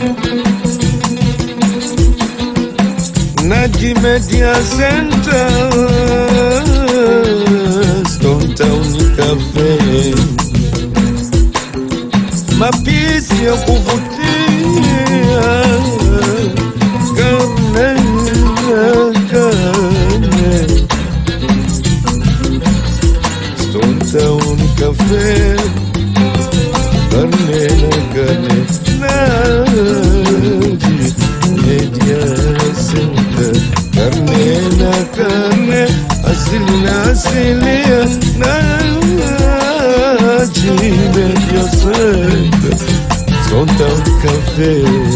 Naji Media Center, Stone Town Cafe, mapishi ya kuvutia, karne na karne, Stone Town Cafe, karne na karne, Naji Media Center, karne na karne, asili na asilia, Naji Media Center, Stone Town Cafe.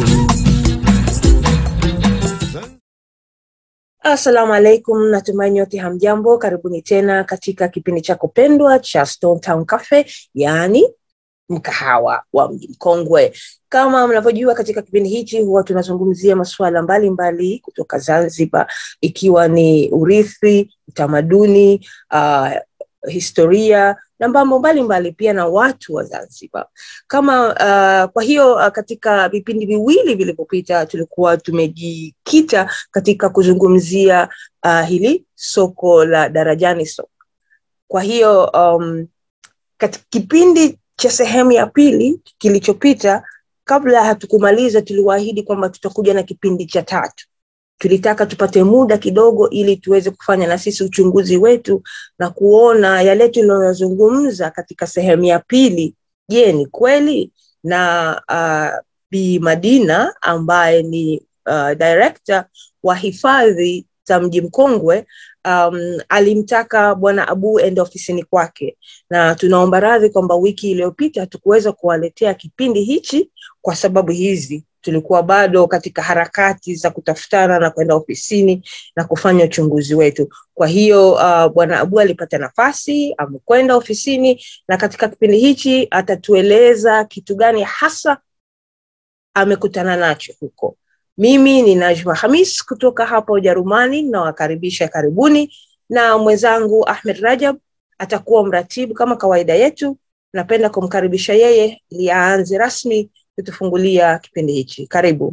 Assalamu alaikum, natumai nyote hamjambo. Karibuni tena katika kipindi chako pendwa cha Stone Town Cafe, yaani mkahawa wa mji mkongwe. Kama mnavyojua, katika kipindi hichi huwa tunazungumzia masuala mbalimbali kutoka Zanzibar, ikiwa ni urithi, utamaduni, uh, historia na mambo mbalimbali pia na watu wa Zanzibar. Kama uh, kwa hiyo uh, katika vipindi viwili vilivyopita tulikuwa tumejikita katika kuzungumzia uh, hili soko la Darajani soko. Kwa hiyo um, katika kipindi cha sehemu ya pili kilichopita, kabla hatukumaliza, tuliwaahidi kwamba tutakuja na kipindi cha tatu. Tulitaka tupate muda kidogo, ili tuweze kufanya na sisi uchunguzi wetu na kuona yale tuliyozungumza katika sehemu ya pili, je, ni kweli? Na uh, Bi Madina ambaye ni uh, director wa hifadhi za mji mkongwe um, alimtaka bwana Abu ende ofisini kwake, na tunaomba radhi kwamba wiki iliyopita hatukuweza kuwaletea kipindi hichi kwa sababu hizi. Tulikuwa bado katika harakati za kutafutana na kwenda ofisini na kufanya uchunguzi wetu. Kwa hiyo uh, bwana Abu alipata nafasi, amekwenda ofisini, na katika kipindi hichi atatueleza kitu gani hasa amekutana nacho huko. Mimi ni Najma Hamis kutoka hapa Ujerumani, nawakaribisha karibuni, na mwenzangu Ahmed Rajab atakuwa mratibu kama kawaida yetu. Napenda kumkaribisha yeye ili aanze rasmi kutufungulia kipindi hichi. Karibu.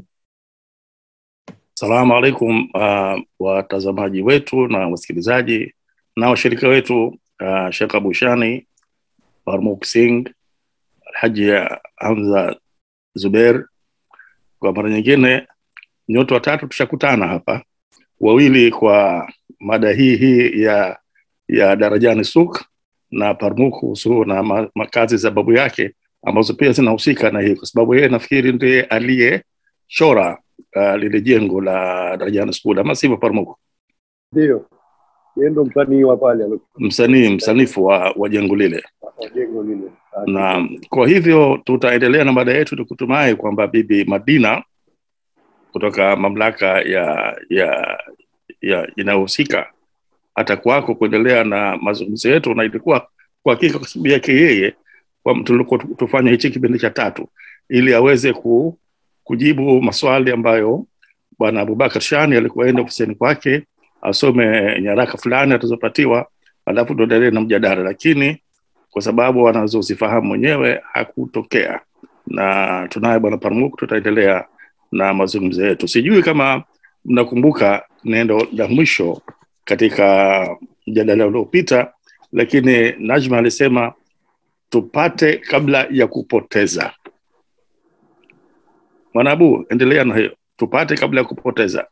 Salamu alaikum uh, watazamaji wetu na wasikilizaji na washirika wetu uh, Sheikh Abu Shani, Farmuk Singh, Alhaji Hamza Zuber. Kwa mara nyingine nyote watatu tushakutana hapa, wawili kwa mada hii hii ya ya Darajani Suk na Parmuk kuhusu na ma, makazi za babu yake ambazo pia zinahusika na hii, kwa sababu yeye nafikiri ndiye aliyechora uh, lile jengo la Darajani School, ama sivyo Parmuk? Ndio, yeye ndo msanii wa pale alo- Msanii msanifu wa, wa jengo lile wa jengo lile. na kwa hivyo tutaendelea na mada yetu tukitumai kwamba bibi Madina kutoka mamlaka ya ya ya inayohusika atakuwako kuendelea na mazungumzo yetu, na ilikuwa kwa hakika kwa sababu yake yeye kwa tulikuwa tufanye hichi kipindi cha tatu ili aweze ku, kujibu maswali ambayo bwana Abubakar Shani alikuwa enda ofisini kwake asome nyaraka fulani atazopatiwa, alafu tuendelee na mjadala, lakini kwa sababu anazozifahamu mwenyewe hakutokea, na tunaye bwana Parmuk, tutaendelea na mazungumzo yetu. Sijui kama mnakumbuka neno la mwisho katika mjadala uliopita, lakini Najma alisema tupate kabla ya kupoteza. Mwanabu, endelea na hiyo, tupate kabla ya kupoteza.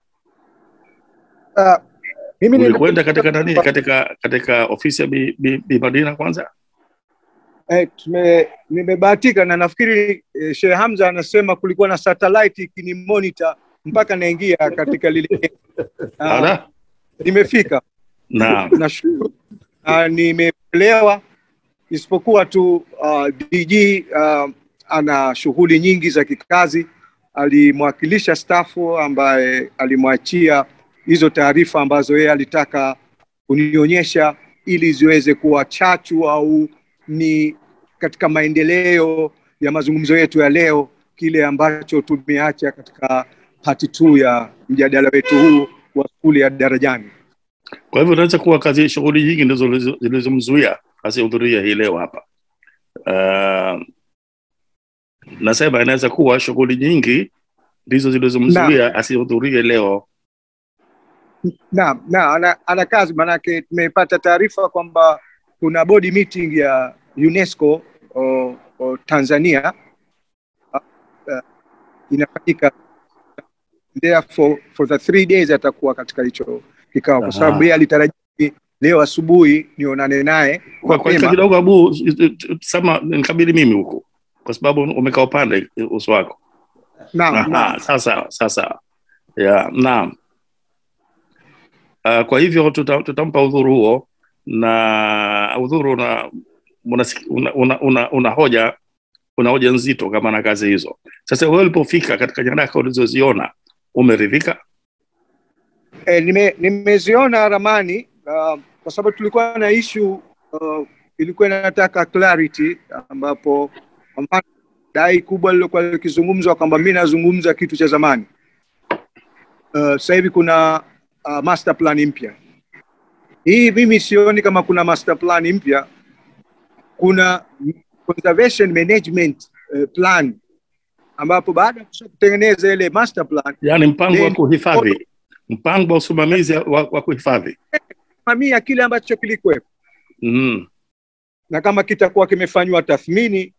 Ah, mimi nime- Ulikwenda katika nani, katika katika ofisi ya Bi, Bi, Bi Madina kwanza? eh, tume- nimebahatika na nafikiri eh, Sheikh Hamza anasema kulikuwa na satellite ikini monitor mpaka naingia katika lile Ah, Ala, nimefika na nashukuru na nimepelewa isipokuwa tu uh, DG uh, ana shughuli nyingi za kikazi alimwakilisha stafu ambaye alimwachia hizo taarifa ambazo yeye alitaka kunionyesha ili ziweze kuwa chachu au ni katika maendeleo ya mazungumzo yetu ya leo kile ambacho tumeacha katika hati tu ya mjadala wetu huu wa skuli ya darajani kwa hivyo unaweza kuwa kazi shughuli nyingi ndizo zilizo- zilizomzuia asihudhuria hii leo hapa. Uh, nasema inaweza kuwa shughuli nyingi ndizo zilizomzuia asihudhurie leo Naam, na ana, ana kazi manake tumepata taarifa kwamba kuna body meeting ya UNESCO o, o Tanzania uh, uh, inafanyika therefore for the three days atakuwa katika hicho kikao kwa sababu Aha. yeye alitaraji leo asubuhi nionane naye kwa, kwa mapema. kidogo abu sama nikabili mimi huku kwa sababu umekaa upande uso wako Naam, naam. Aha, sasa sasa ya naam uh, kwa hivyo tuta, tutampa udhuru huo na udhuru una una, una, una, una, una hoja una hoja nzito kama na kazi hizo sasa wewe ulipofika katika nyaraka ulizoziona umeridhika E, nime, nimeziona ramani uh, kwa sababu tulikuwa na issue uh, ilikuwa inataka clarity ambapo kwa mfano, dai kubwa lilokuwa likizungumzwa kwamba mi nazungumza kitu cha zamani uh, sasa hivi kuna uh, master plan mpya hii mimi sioni kama kuna master plan mpya kuna conservation management uh, plan ambapo baada ya kusha kutengeneza ile master plan yaani mpango wa Then- kuhifadhi mpango wa usimamizi wa, wa kuhifadhi mamia kile ambacho kilikuwepo mm. na kama kitakuwa kimefanywa tathmini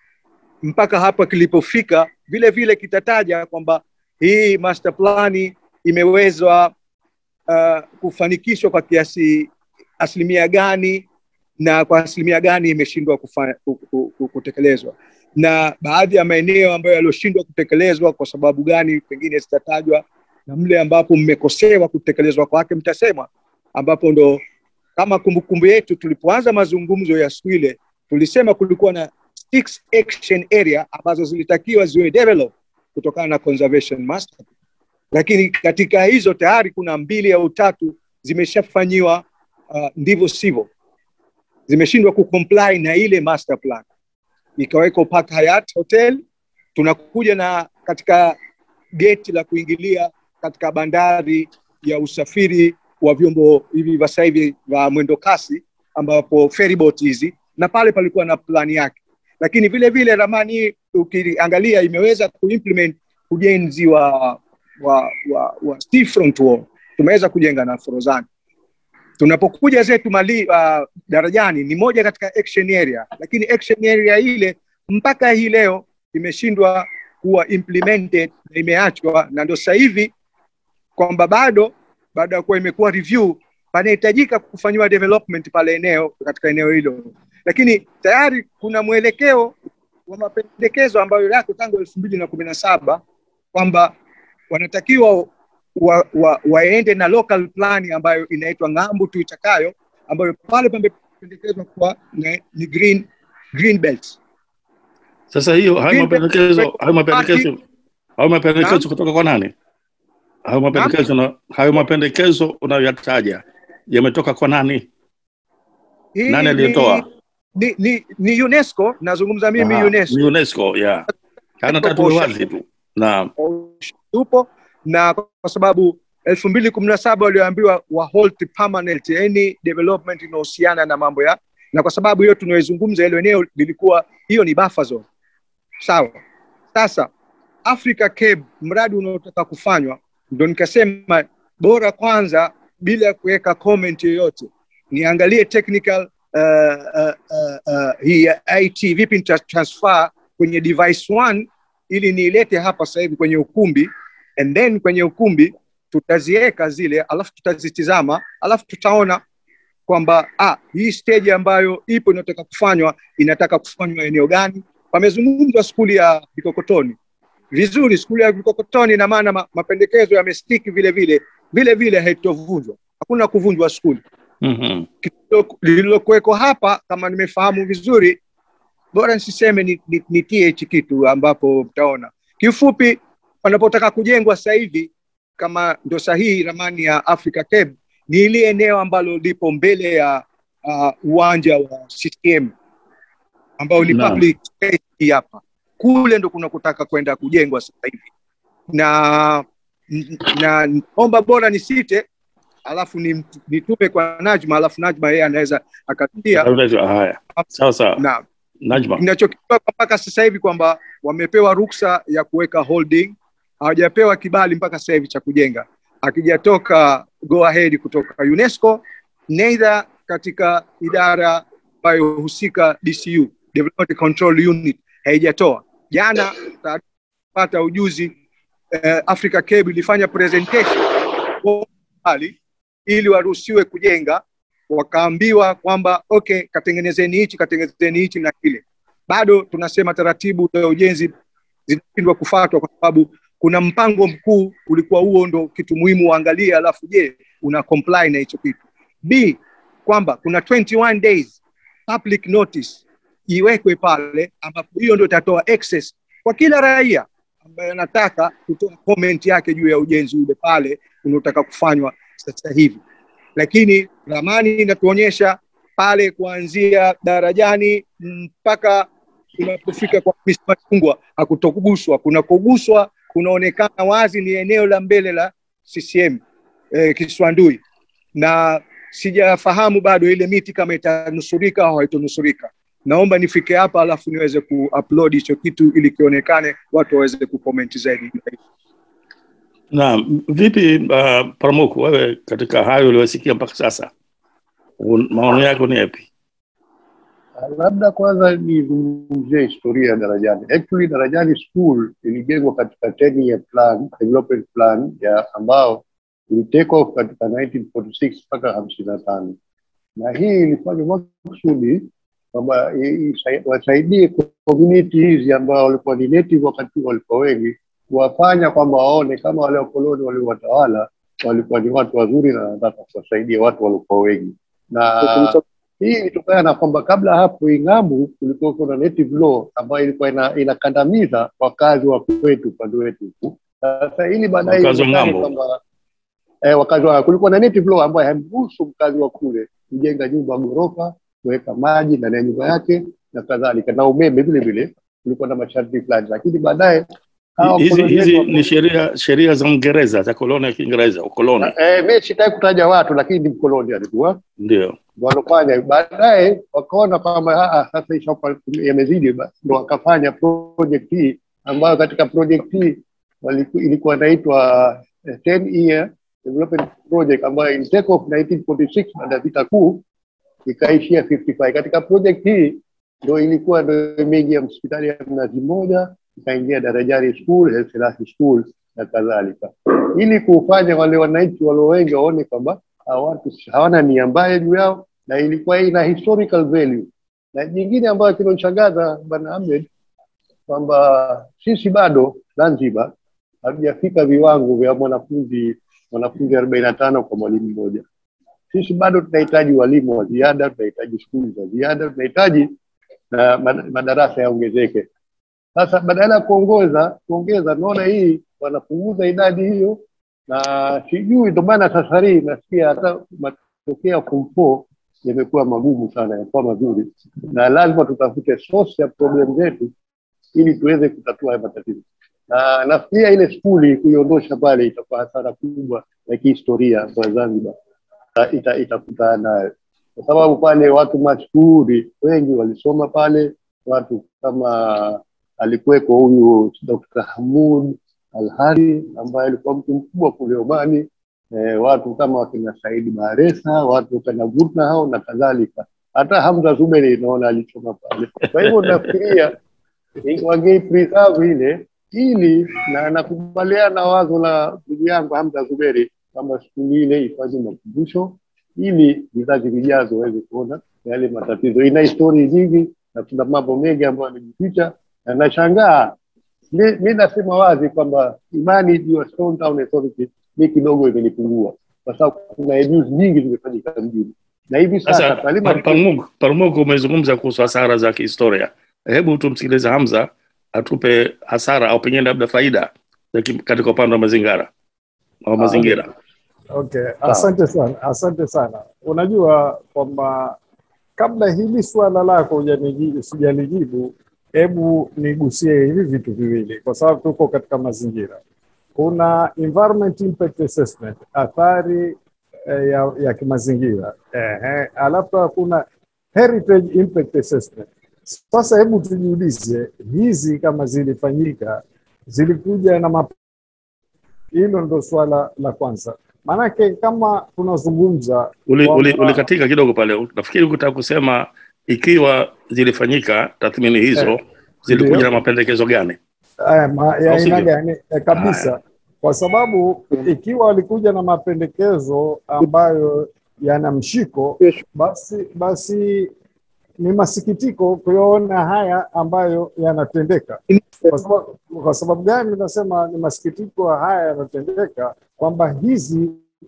mpaka hapa kilipofika, vile vile kitataja kwamba hii master plani imewezwa uh, kufanikishwa kwa kiasi asilimia gani na kwa asilimia gani imeshindwa kufa- ku- ku- ku- kutekelezwa, na baadhi ya maeneo ambayo yaliyoshindwa kutekelezwa kwa sababu gani pengine zitatajwa, na mle ambapo mmekosewa kutekelezwa kwake mtasemwa, ambapo ndo kama kumbukumbu yetu tulipoanza mazungumzo ya siku ile tulisema kulikuwa na six action area ambazo zilitakiwa ziwe develop kutokana na conservation master lakini katika hizo tayari kuna mbili au tatu zimeshafanyiwa uh, ndivyo sivyo zimeshindwa kucomply na ile master plan ikawekwa Park Hyatt Hotel tunakuja na katika geti la kuingilia katika bandari ya usafiri wa vyombo hivi vya sasa hivi vya mwendo kasi ambapo ferryboat hizi na pale palikuwa na plani yake lakini vile vile ramani hii ukiangalia imeweza kuimplement ujenzi wa wa, wa, wa seafront wall tumeweza kujenga na Forozani tunapokuja zetu mali uh, darajani ni moja katika action area lakini action area ile mpaka hii leo imeshindwa kuwa implemented na imeachwa na ndio sasa hivi kwamba bado baada ya kuwa imekuwa review panahitajika kufanyiwa development pale eneo katika eneo hilo lakini tayari kuna mwelekeo wa mapendekezo ambayo yako tangu elfu mbili na kumi na saba kwamba wanatakiwa wa, wa, waende na local plan ambayo inaitwa ng'ambu tuitakayo ambayo pale pamependekezwa kuwa ni, ni green, green belt sasa hiyo hayo Green mapendekezo Belt- hayo mapendekezo hayo mapendekezo kutoka kwa nani hayo mapendekezo na hayo mapendekezo unayoyataja yametoka kwa nani Hii nani aliyetoa ni, ni, ni UNESCO nazungumza mimi Aha, UNESCO ni UNESCO ya kana tatu Proportion. wazi tu naam tupo na kwa sababu elfu mbili kumi na saba walioambiwa wa halt permanent any development inahusiana na mambo ya na kwa sababu hiyo tunaoizungumza hilo eneo lilikuwa hiyo ni buffer zone sawa sasa Africa Cape mradi unaotaka kufanywa ndo nikasema bora kwanza bila ya kuweka comment yoyote niangalie technical uh, uh, uh, uh, hii ya IT vipi nita transfer kwenye device one ili niilete hapa sasa hivi kwenye ukumbi and then kwenye ukumbi tutaziweka zile alafu tutazitizama alafu tutaona kwamba ah, hii stage ambayo ipo inataka kufanywa inataka kufanywa eneo gani pamezungumzwa skuli ya vikokotoni vizuri skuli ya vikokotoni ina maana ma, mapendekezo yamestiki vile vile vile vile haitovunjwa hakuna kuvunjwa skuli Mhm. Lililo- lililokuweko hapa kama nimefahamu vizuri bora nisiseme ni- ni- nitie hichi kitu ambapo mtaona kiufupi wanapotaka kujengwa sasa hivi kama ndo sahihi ramani ya Africa Cape ni ile eneo ambalo lipo mbele ya uh, uwanja wa CCM ambao ni Naam. public space hapa kule ndo kuna kutaka kwenda kujengwa sasa hivi na na omba bora nisite alafu ni- nitume kwa Najma alafu Najma yeye anaweza akatia haya sawa sawa na Najma. Kinachokijua mpaka sasa hivi kwamba wamepewa ruksa ya kuweka holding, hawajapewa kibali mpaka sasa hivi cha kujenga, akijatoka go ahead kutoka UNESCO, neither katika idara ambayo husika DCU, Development Control Unit, haijatoa. Jana pata ujuzi eh, Africa Cable ilifanya presentation mbali ili waruhusiwe kujenga, wakaambiwa kwamba okay, katengenezeni hichi katengenezeni hichi na kile. Bado tunasema taratibu za ujenzi zinashindwa kufuatwa kwa sababu kuna mpango mkuu ulikuwa huo ndo kitu muhimu uangalie, alafu je, una comply na hicho kitu. B kwamba kuna 21 days public notice iwekwe pale, ambapo hiyo ndo itatoa access kwa kila raia ambaye anataka kutoa comment yake juu ya ujenzi ule pale unaotaka kufanywa sasa hivi. Lakini ramani inatuonyesha pale kuanzia darajani mpaka unapofika kwa Mr. Machungwa hakutoguswa. Kunakoguswa kunaonekana wazi ni eneo la mbele la CCM eh, Kiswandui, na sijafahamu bado ile miti kama itanusurika au haitonusurika. Naomba nifike hapa alafu niweze kuupload hicho kitu ili kionekane, watu waweze kukomenti zaidi. Naam, vipi uh, Paramoku, wewe katika hayo uliyosikia mpaka sasa, un- maoni yako ni yapi? Labda kwanza nizungumzie historia ya Darajani. Actually, Darajani School ilijengwa katika 10 year plan, development plan ya ambao ili take off katika 1946 mpaka hamsini na tano na hii ilifanywa makusudi kwamba i- isa- wasaidie community hizi ambao walikuwa ni native wakati huo walikuwa wengi, kuwafanya kwamba waone kama wale wakoloni waliowatawala walikuwa ni watu wazuri na wanataka kuwasaidia watu walikuwa wengi na hii ilitokana na kwamba kabla hapo Ing'amu kulikuwa kuna native law ambayo ilikuwa ina, inakandamiza wakazi wa kwetu upande wetu huku. Sasa ili baadaye Wakazi wa ionekane ng'ambo. kwamba eh, wakazi wa kulikuwa na native law ambayo haimruhusu mkazi wa kule kujenga nyumba ghorofa, kuweka maji ndani ya nyumba yake na kadhalika, na umeme vile vile kulikuwa na masharti fulani, lakini baadaye hawa Hizi wakoloni hizi wetu- ni sheria sheria za Uingereza za koloni ya Kiingereza, ukoloni eh, mimi sitaki kutaja watu, lakini ni mkoloni alikuwa ndio. walofanya baadaye wakaona kwamba "Ah, ah, sasa ishakuwa yamezidi, basi ndo wakafanya project hii ambayo katika project hii waliku- ilikuwa inaitwa eh, 10 year development project ambayo in take off 1946 baada ya vita kuu ikaishia 55. Katika project hii ndo ilikuwa ndo imeingia hospitali ya Mnazi Mmoja, ikaingia Darajani School, Haile Selassie School na kadhalika, ili kufanya wale wananchi walio wengi waone kwamba hawa watu hawana nia mbaya juu yao, na ilikuwa ina historical value. Na jingine ambayo kinanishangaza Bwana Ahmed kwamba sisi bado Zanzibar hatujafika viwango vya mwanafunzi mwanafunzi arobaini na tano kwa mwalimu mmoja. Sisi bado tunahitaji walimu wa ziada, tunahitaji skuli za ziada, tunahitaji na mad- madarasa yaongezeke. Sasa badala ya kuongeza kuongeza, naona hii wanapunguza idadi hiyo, na sijui, ndio maana sasa hii nasikia hata matokeo ya form four yamekuwa magumu sana, yamekuwa mazuri, na lazima tutafute source ya problem zetu ili tuweze kutatua haya matatizo. Na nafikiria ile skuli kuiondosha pale itakuwa hasara kubwa ya kihistoria kwa Zanzibar ita- ita- itakutana nayo, kwa sababu pale watu mashuhuri wengi walisoma pale, watu kama alikuweko huyu Dr. Hamud Alhari ambaye alikuwa mtu mkubwa kule Omani, eh, watu kama wakina Saidi Baresa, watu kama Gutna hao na kadhalika. Hata Hamza Zuberi naona alisoma pale. Kwa hivyo nafikiria wangeipreserve ile ili na nakubaliana na wazo la ndugu yangu Hamza Zuberi kwamba skuli ile ifanye makumbusho ili vizazi vijazo waweze kuona yale matatizo. Ina histori nyingi na kuna mambo mengi ambayo yamejificha, na nashangaa mi, mi nasema wazi kwamba imani juu ya Stone Town Authority mi kidogo imenipungua, kwa sababu kuna abuse nyingi zimefanyika mjini, na hivi sasa Sasa Talima Par- Parmuk, Parmuk umezungumza kuhusu hasara za kihistoria. Hebu tumsikilize Hamza atupe hasara au pengine labda faida za ki- katika upande wa mazingira au mazingira. Okay, asante sana, asante sana. Unajua kwamba kabla hili swala lako hujaniji- sijalijibu, hebu nigusie hivi vitu viwili, kwa sababu tuko katika mazingira. Kuna environment impact assessment, athari eh, ya, ya kimazingira. Ehe, alafu kuna heritage impact assessment, Sasa hebu tujiulize, hizi kama zilifanyika zilikuja na map... hilo ndo swala la kwanza. Maanake kama tunazungumza uli, uli, kwamba- ulikatika kidogo pale nafikiri ukitaka kusema ikiwa zilifanyika tathmini hizo Eh, zilikuja ndio. na mapendekezo gani Eh, ma- ya Au sivyo? aina gani eh, kabisa kwa sababu ikiwa walikuja na mapendekezo ambayo yana mshiko basi basi ni masikitiko kuyaona haya ambayo yanatendeka kwa sababu, kwa sababu gani nasema ni masikitiko haya yanatendeka kwamba hizi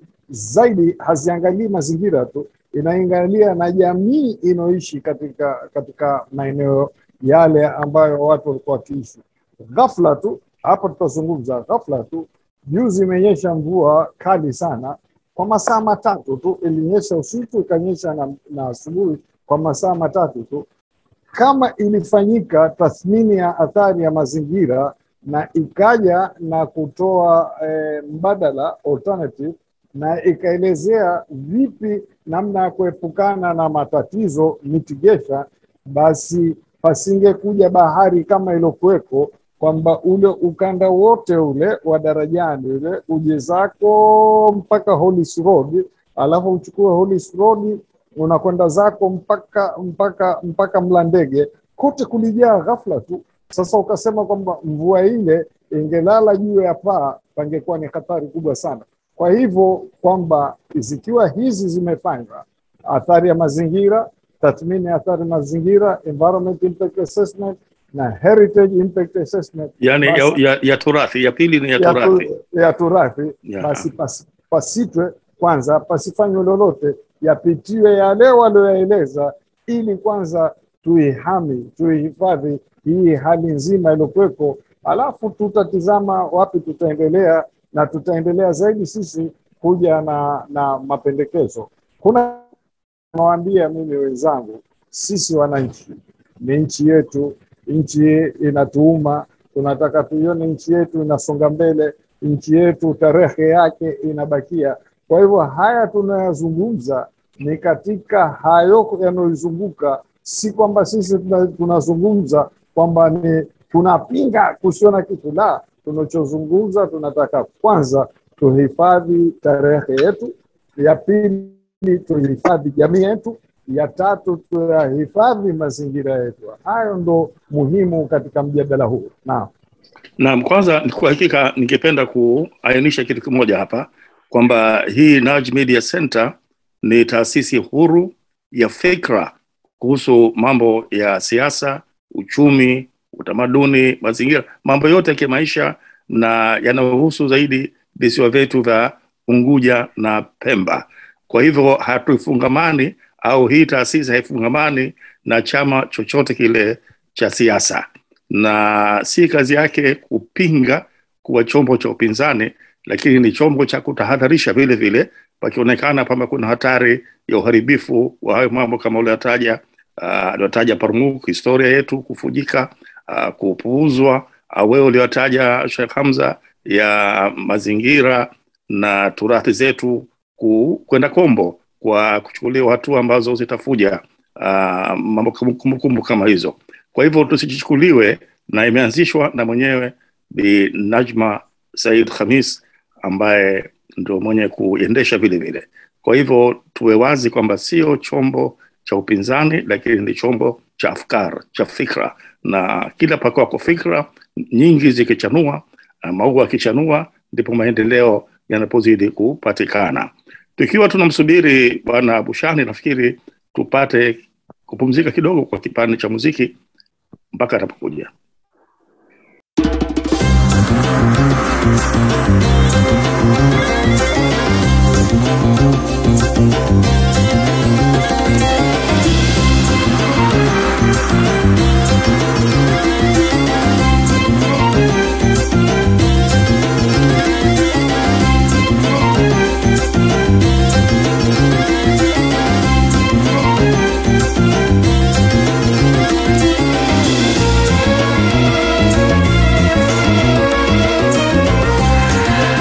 zaidi haziangalii mazingira tu inaangalia na jamii inayoishi katika katika maeneo yale ambayo watu walikuwa wakiishi ghafla tu hapa tutazungumza ghafla tu juzi imenyesha mvua kali sana kwa masaa matatu tu ilinyesha usiku ikanyesha na, na asubuhi kwa masaa matatu tu kama ilifanyika tathmini ya athari ya mazingira na ikaja na kutoa eh, mbadala alternative na ikaelezea vipi namna ya kuepukana na matatizo mitigation, basi pasingekuja bahari kama iliokuweko kwamba ule ukanda wote ule wa darajani ule uje zako mpaka Hollis Road, alafu uchukue Hollis Road unakwenda zako mpaka mpaka mpaka Mlandege, kote kulijaa ghafla tu. Sasa ukasema kwamba mvua ile ingelala juu ya paa, pangekuwa ni hatari kubwa sana. Kwa hivyo kwamba zikiwa hizi zimefanywa, athari ya mazingira, tathmini ya athari mazingira, environment impact assessment na heritage impact assessment, yani ya, basi- ya, ya turathi ya pili ni ya ya, turathi tu, ya turathi Ya. basi pasi, pasitwe kwanza, pasifanywe lolote, yapitiwe yale walioyaeleza, ili kwanza tuihami, tuihifadhi hii hali nzima iliyokuweko, alafu tutatizama wapi tutaendelea, na tutaendelea zaidi sisi kuja na, na mapendekezo. Kuna nawaambia mimi wenzangu, sisi wananchi, ni nchi yetu, nchi inatuuma, tunataka tuione nchi yetu inasonga mbele, nchi yetu tarehe yake inabakia. Kwa hivyo haya tunayazungumza ni katika hayo yanayoizunguka, si kwamba sisi tuna- tunazungumza kwamba ni tunapinga kusio na kitu. La, tunachozungumza tunataka kwanza tuhifadhi tarehe yetu, ya pili tuhifadhi jamii yetu, ya tatu tuyahifadhi mazingira yetu. Hayo ndo muhimu katika mjadala huu. Naam. Naam, kwanza kwa hakika ningependa kuainisha kitu kimoja hapa kwamba hii Nudge Media Center ni taasisi huru ya fikra kuhusu mambo ya siasa, uchumi, utamaduni, mazingira, mambo yote ya kimaisha na yanayohusu zaidi visiwa vyetu vya Unguja na Pemba. Kwa hivyo hatufungamani au hii taasisi haifungamani na chama chochote kile cha siasa na si kazi yake kupinga kuwa chombo cha upinzani, lakini ni chombo cha kutahadharisha vile vile pakionekana kwamba kuna hatari ya uharibifu wa hayo mambo kama uliotaja uh, aliotaja Parmuk, historia yetu kufujika, uh, kupuuzwa, uh, wewe uliotaja Sheikh Hamza ya mazingira na turathi zetu ku- kwenda kombo kwa kuchukuliwa hatua ambazo zitafuja uh, mambo kumbukumbu kama hizo. Kwa hivyo tusichukuliwe, na imeanzishwa na mwenyewe Bi Najma Said Khamis ambaye ndio mwenye kuendesha vile vile. Kwa hivyo tuwe wazi kwamba sio chombo cha upinzani, lakini ni chombo cha afkar, cha fikra, na kila pakwako fikra nyingi zikichanua, uh, maua yakichanua, ndipo maendeleo yanapozidi kupatikana. Tukiwa tunamsubiri Bwana Bushani, nafikiri tupate kupumzika kidogo kwa kipande cha muziki mpaka atapokuja. Thank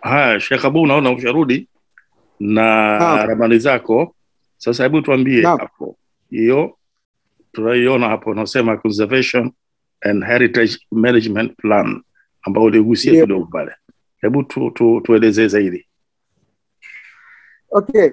haya Sheikh Abu naona usharudi na Naam. ramani zako sasa hebu tuambie Naam. hapo hiyo tunaiona hapo unasema conservation and heritage management plan ambao uligusia Ndio. kidogo pale hebu tu, tu, tuelezee zaidi Okay,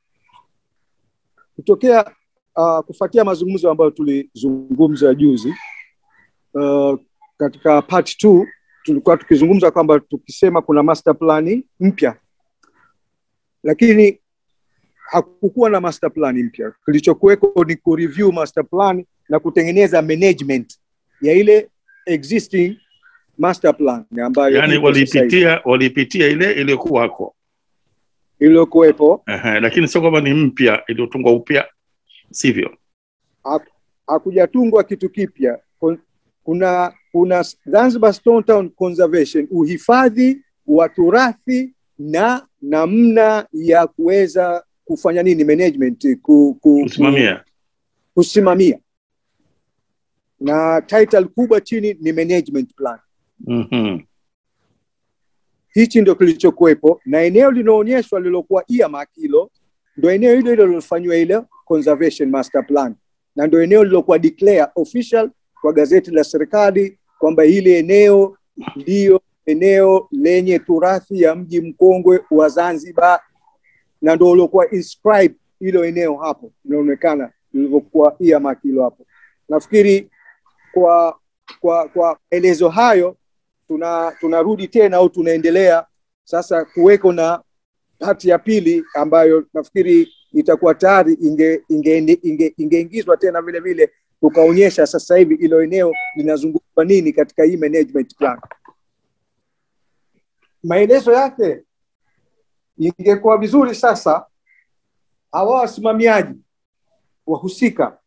kutokea uh, kufuatia mazungumzo ambayo tulizungumza juzi uh, katika part two tulikuwa tukizungumza kwamba tukisema kuna master plan mpya, lakini hakukuwa na master plan mpya. Kilichokuweko ni kureview master plan na kutengeneza management ya ile existing master plan ambayo yani ipo sasa hivi, walipitia walipitia ile iliyokuwako iliyokuwepo Ehe, lakini sio kwamba ni mpya iliyotungwa upya sivyo hakujatungwa kitu kipya. Kon- Kuna kuna Zanzibar Stone Town Conservation, uhifadhi wa turathi na namna ya kuweza kufanya nini management ku, ku, kusimamia kusimamia na title kubwa chini ni management plan. Mhm. Hichi ndio kilichokuwepo, na eneo linaonyeshwa lilokuwa earmark hilo ndio eneo hilo hilo lilofanyiwa ile conservation master plan, na ndio eneo lilokuwa declare official kwa gazeti la serikali kwamba hili eneo ndiyo eneo lenye turathi ya mji mkongwe wa Zanzibar, na ndio uliokuwa inscribe hilo eneo hapo, linaonekana lilivyokuwa earmark hilo hapo. Nafikiri kwa kwa kwa maelezo hayo tuna tunarudi tena au tunaendelea sasa kuweko na hati ya pili ambayo nafikiri itakuwa tayari inge ingeingizwa inge, ingeingizwa tena vile vile tukaonyesha sasa hivi ilo eneo linazungumzwa nini katika hii management plan. Maelezo yake ingekuwa vizuri sasa hawa wasimamiaji wahusika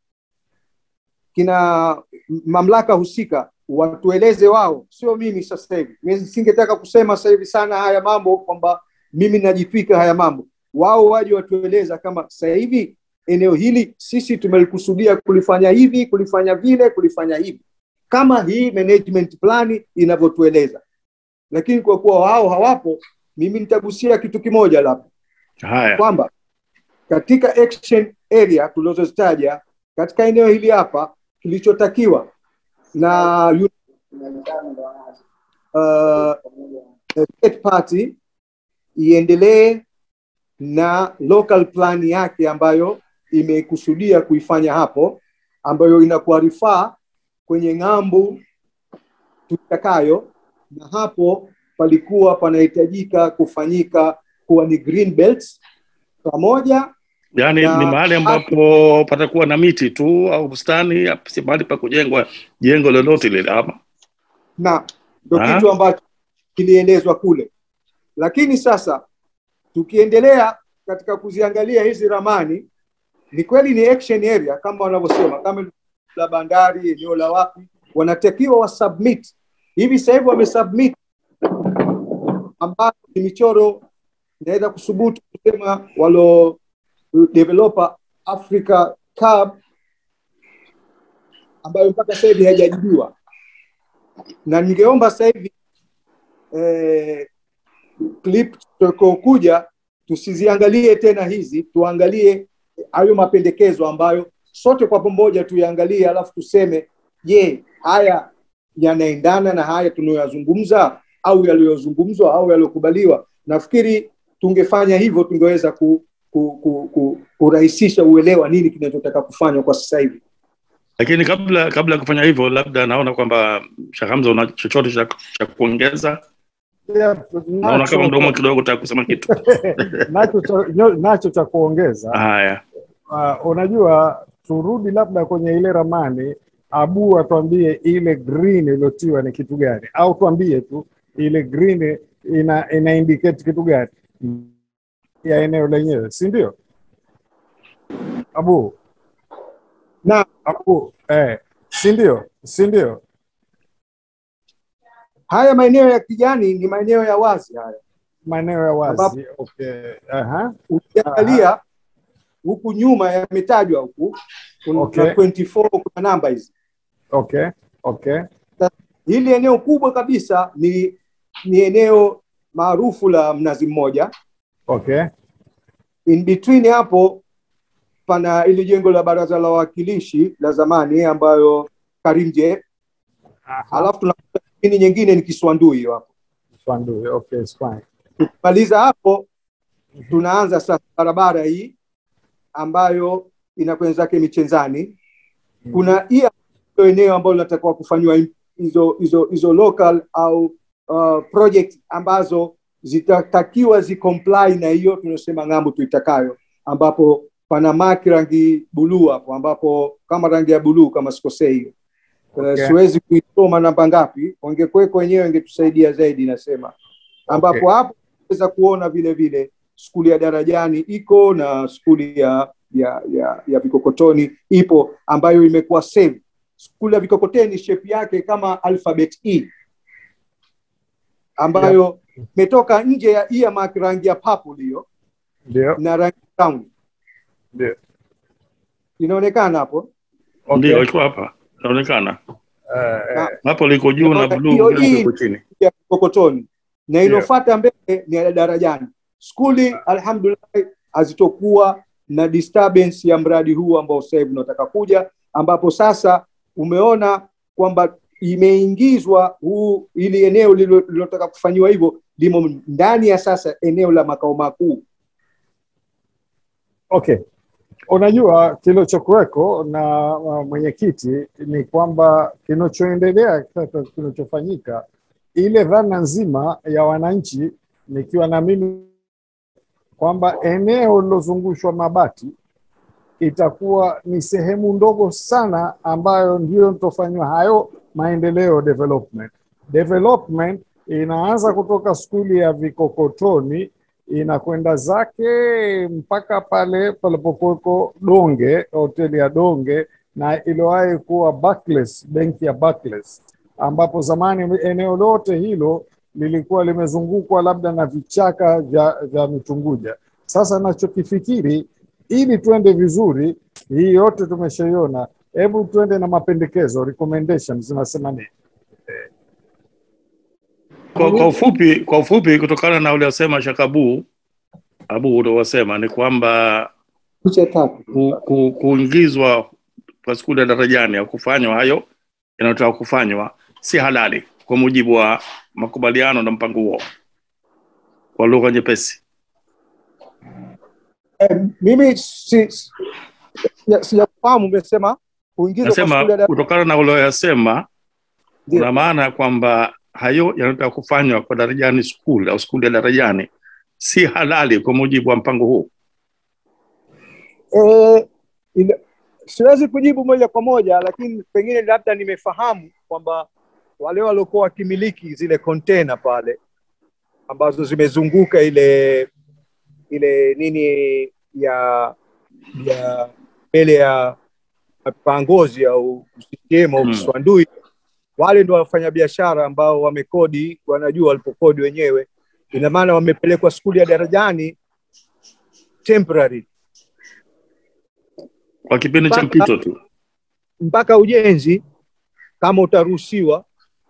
kina mamlaka husika watueleze wao, sio mimi sasa hivi. Mimi singetaka kusema sasa hivi sana haya mambo kwamba mimi najitwika haya mambo. Wao waje watueleza kama sasa hivi eneo hili sisi tumelikusudia kulifanya hivi, kulifanya vile, kulifanya hivi, kama hii management plan inavyotueleza. Lakini kwa kuwa wao hawapo, mimi nitagusia kitu kimoja labda haya kwamba katika action area tulizozitaja katika eneo hili hapa kilichotakiwa na yu- uh, third party iendelee na local plan yake ambayo imekusudia kuifanya hapo ambayo inakuwa rifaa kwenye ng'ambu tutakayo na hapo palikuwa panahitajika kufanyika kuwa ni green belts pamoja yaani na- ni mahali ambapo patakuwa na miti tu au bustani si mahali pa kujengwa jengo lolote lile ama na ndo Ah. kitu ambacho kilielezwa kule lakini sasa tukiendelea katika kuziangalia hizi ramani ni kweli ni action area kama wanavyosema kama eneo la bandari eneo la wapi wanatakiwa wasubmit hivi sasa hivi wamesubmit ambayo ni michoro inaweza kusubutu kusema walo developer Africa Cab ambayo mpaka sasa hivi haijajibiwa na ningeomba sasa hivi eh, clip tutakaokuja tusiziangalie tena hizi, tuangalie hayo mapendekezo ambayo sote kwa pamoja tuyaangalie, alafu tuseme, je, haya yanaendana na haya tunayoyazungumza au yaliyozungumzwa au yaliyokubaliwa? Nafikiri tungefanya hivyo, tungeweza ku, ku, ku, ku, kurahisisha uelewa nini kinachotaka kufanywa kwa sasa hivi. lakini kabla kabla ya kufanya hivyo labda naona kwamba Sheikh Hamza una chochote cha, cha kuongeza Yeah, naona nacho- kama mdomo kidogo taka kusema kitu nacho cha- nyo- nacho cha kuongeza haya uh, unajua turudi labda kwenye ile ramani abu atuambie ile green iliyotiwa ni kitu gani au tuambie tu ile green ina, ina indicate kitu gani ya eneo lenyewe si ndio abu Na abu eh, si ndio si ndio haya maeneo ya kijani ni maeneo ya wazi haya maeneo ya wazi okay. Aha. ukiangalia huku nyuma yametajwa huku kuna Okay. 24 kuna namba hizi okay okay hili eneo kubwa kabisa ni ni eneo maarufu la Mnazi Mmoja. Okay. In between hapo pana ili jengo la baraza la wawakilishi la zamani ambayo Karimjee, alafu tuna ini nyingine ni Kiswandui hiyo hapo. Swandui. Okay, it's fine. Tukimaliza hapo, tunaanza sasa barabara hii ambayo inakwenda zake Michenzani. Kuna hii ndio eneo ambalo linatakiwa kufanywa im- hizo hizo hizo local au uh, project ambazo zitatakiwa zicomply na hiyo tunasema ng'ambo tuitakayo, ambapo pana maki rangi buluu hapo, ambapo kama rangi ya buluu kama sikosei hiyo Okay. okay. siwezi kuisoma namba ngapi, wangekuweko wenyewe wangetusaidia zaidi, nasema ambapo Okay. hapo weza kuona vile vile skuli ya Darajani iko na skuli ya ya ya, ya Vikokotoni ipo ambayo imekuwa save. Skuli ya Vikokotoni shape yake kama alphabet E ambayo imetoka nje ya earmark rangi ya purple hiyo Ndio. na rangi brown Ndio. inaonekana hapo. Ndio iko hapa, inaonekana Eh, eh, hapo liko juu na Hiyo bluu hii- liko chini. ya Kokotoni na inofuata mbele ni ya Darajani. Skuli alhamdulillah hazitokuwa na disturbance ya mradi huu ambao sasa hivi unataka kuja, ambapo sasa umeona kwamba imeingizwa huu ili eneo lilo- lililotaka kufanyiwa hivyo limo ndani ya sasa eneo la makao makuu. Okay. Unajua kilichokuweko na uh, mwenyekiti ni kwamba kinachoendelea sasa, kinachofanyika, ile dhana nzima ya wananchi, nikiwa na mimi kwamba eneo lilozungushwa mabati itakuwa ni sehemu ndogo sana ambayo ndio itofanywa hayo maendeleo development. Development inaanza kutoka skuli ya Vikokotoni inakwenda zake mpaka pale palipokuweko Donge, hoteli ya Donge na iliwahi kuwa Barclays, benki ya Barclays, ambapo zamani eneo lote hilo lilikuwa limezungukwa labda na vichaka vya, vya mitunguja. Sasa nachokifikiri ili tuende vizuri, hii yote tumeshaiona, hebu tuende na mapendekezo recommendations, zinasema nini? Kwa, kwa ufupi kwa ufupi kutokana na uliosema Shakabu Abu uliosema ni kwamba Picha tatu. ku, ku, kuingizwa kwa skuli ya darajani au kufanywa hayo yanayotaka kufanywa si halali kwa mujibu wa makubaliano na mpango huo kwa lugha nyepesi. Eh, mimi si, si, ya- sijafahamu umesema kuingizwa kwa skuli ya Nasema Dar- kutokana na ulioyasema Ndio. una maana ya kwamba hayo yanayotaka kufanywa kwa darajani school au skuli ya darajani si halali kwa mujibu wa mpango huu. Eh, ina- siwezi kujibu moja kwa moja, lakini pengine labda nimefahamu kwamba wale waliokuwa wakimiliki zile container pale ambazo zimezunguka ile ile nini ya ya mbele ya pangozi au CCM au Hmm. Kiswandui, wale ndio wafanyabiashara ambao wamekodi, wanajua walipokodi wenyewe. Ina maana wamepelekwa skuli ya darajani temporary Kwa kipindi cha Mpaka- mpito tu. mpaka ujenzi kama utaruhusiwa.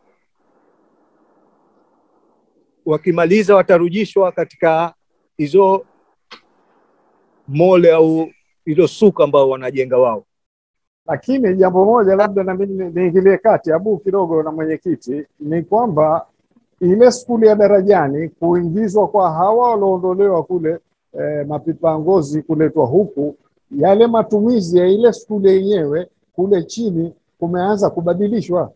Wakimaliza watarudishwa katika hizo mole au hilo suka ambao wanajenga wao. Lakini jambo moja labda na mimi ni- niingilie kati abu kidogo na mwenyekiti, ni kwamba ile skuli ya darajani kuingizwa kwa hawa walioondolewa kule eh, mapipa ya ngozi kuletwa huku, yale matumizi ya ile skuli yenyewe kule chini kumeanza kubadilishwa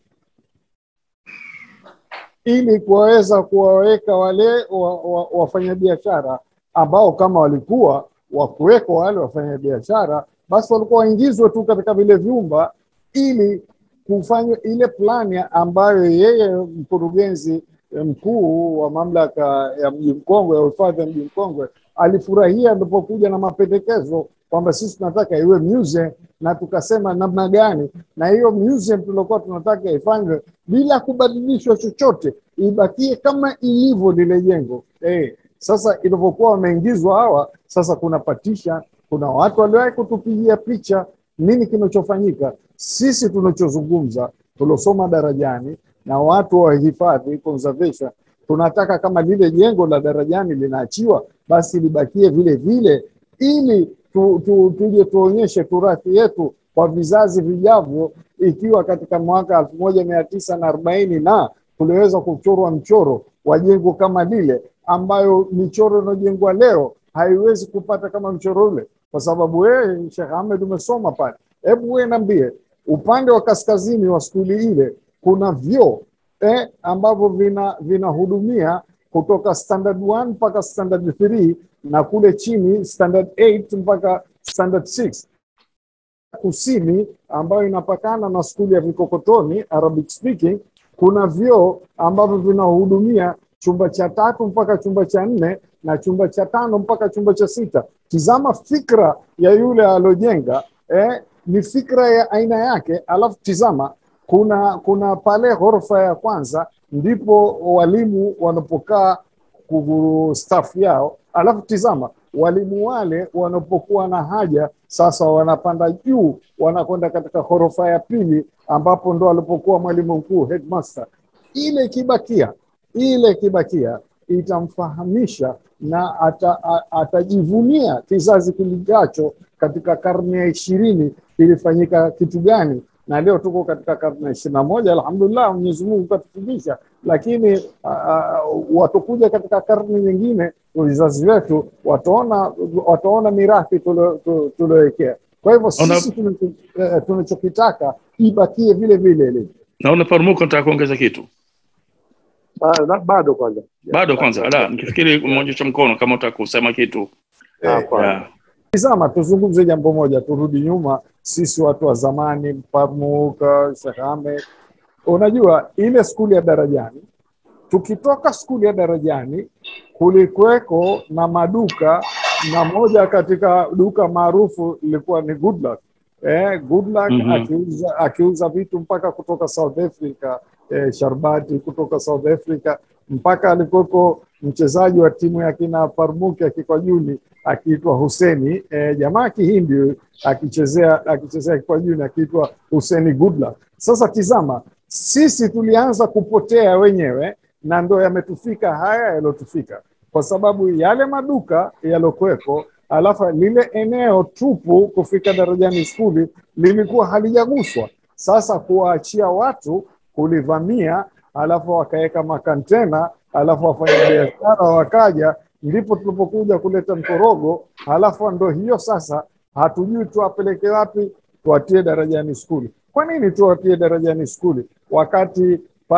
ili kuwaweza kuwaweka wale wa, wa, wafanyabiashara ambao kama walikuwa wakuwekwa wale wafanyabiashara, basi walikuwa waingizwe tu katika vile vyumba ili kufanya ile plani ambayo yeye mkurugenzi mkuu wa mamlaka ya mji mkongwe ya uhifadhi ya mji mkongwe alifurahia alipokuja na mapendekezo kwamba sisi tunataka iwe museum na tukasema namna gani, na hiyo museum tuliokuwa tunataka ifanywe bila kubadilishwa chochote, ibakie kama ilivyo lile jengo eh. Sasa ilivyokuwa wameingizwa hawa, sasa kuna patisha, kuna watu waliwahi kutupigia picha nini kinachofanyika. Sisi tunachozungumza tuliosoma darajani na watu wa hifadhi conservation, tunataka kama lile jengo la darajani linaachiwa basi libakie vile vile ili tu, tu, tuje tuonyeshe turathi yetu kwa vizazi vijavyo ikiwa katika mwaka elfu moja mia tisa na arobaini na kuliweza kuchorwa mchoro wa jengo kama lile ambayo michoro inayojengwa leo haiwezi kupata kama mchoro ule kwa sababu wewe Sheikh Ahmed umesoma pale hebu wewe niambie upande wa kaskazini wa skuli ile kuna vyoo eh, ambavyo vina vinahudumia kutoka standard 1 mpaka standard 3 na kule chini standard 8 mpaka standard 6 kusini ambayo inapakana na skuli ya vikokotoni arabic speaking kuna vyoo ambavyo vinahudumia chumba cha tatu mpaka chumba cha nne na chumba cha tano mpaka chumba cha sita tizama fikra ya yule alojenga eh, ni fikra ya aina yake alafu tizama kuna kuna pale ghorofa ya kwanza ndipo walimu wanapokaa kuguru staff yao alafu tizama walimu wale wanapokuwa na haja sasa wanapanda juu wanakwenda katika ghorofa ya pili ambapo ndo alipokuwa mwalimu mkuu headmaster ile ikibakia ile ikibakia itamfahamisha na ata, a, atajivunia kizazi kilijacho katika karne ya ishirini kilifanyika kitu gani na leo tuko katika karne ya ishirini na moja alhamdulillah mwenyezi mungu katufundisha lakini uh, watakuja katika karne nyingine vizazi vyetu wataona wataona mirathi tuliowekea kwa hivyo sisi tunachokitaka ibakie vile vile ilivyo naona parmuko nataka kuongeza kitu Ah, na- bado kwanza bado kwanza ala nikifikiri umeonyesha mkono kama utaka kusema kitu Hapana. yeah. Tizama, tuzungumze jambo moja, turudi nyuma. Sisi watu wa zamani, Mpamuka, Sheikh Ahmed, unajua ile skuli ya Darajani, tukitoka skuli ya Darajani kulikuweko na maduka, na moja katika duka maarufu ilikuwa ni Goodluck. Eh, Goodluck Mhm. akiuza, akiuza vitu mpaka kutoka South Africa eh, sharbati kutoka South Africa mpaka alikuweko mchezaji wa timu ya kina Parmuki akikwajuni akiitwa Huseni eh, jamaa Kihindi akichezea akichezea kikwajuni akiitwa Huseni Goodluck. Sasa tizama, sisi tulianza kupotea wenyewe na ndo yametufika haya yaliyotufika, kwa sababu yale maduka yalokuwepo, alafu lile eneo tupu kufika darajani skuli lilikuwa halijaguswa. Sasa kuwaachia watu kulivamia, alafu wakaweka makantena, alafu wafanyabiashara wakaja, ndipo tulipokuja kuleta mkorogo. Halafu ndo hiyo sasa, hatujui tuwapeleke wapi, tuwatie darajani skuli. Kwa nini tuwatie darajani skuli wakati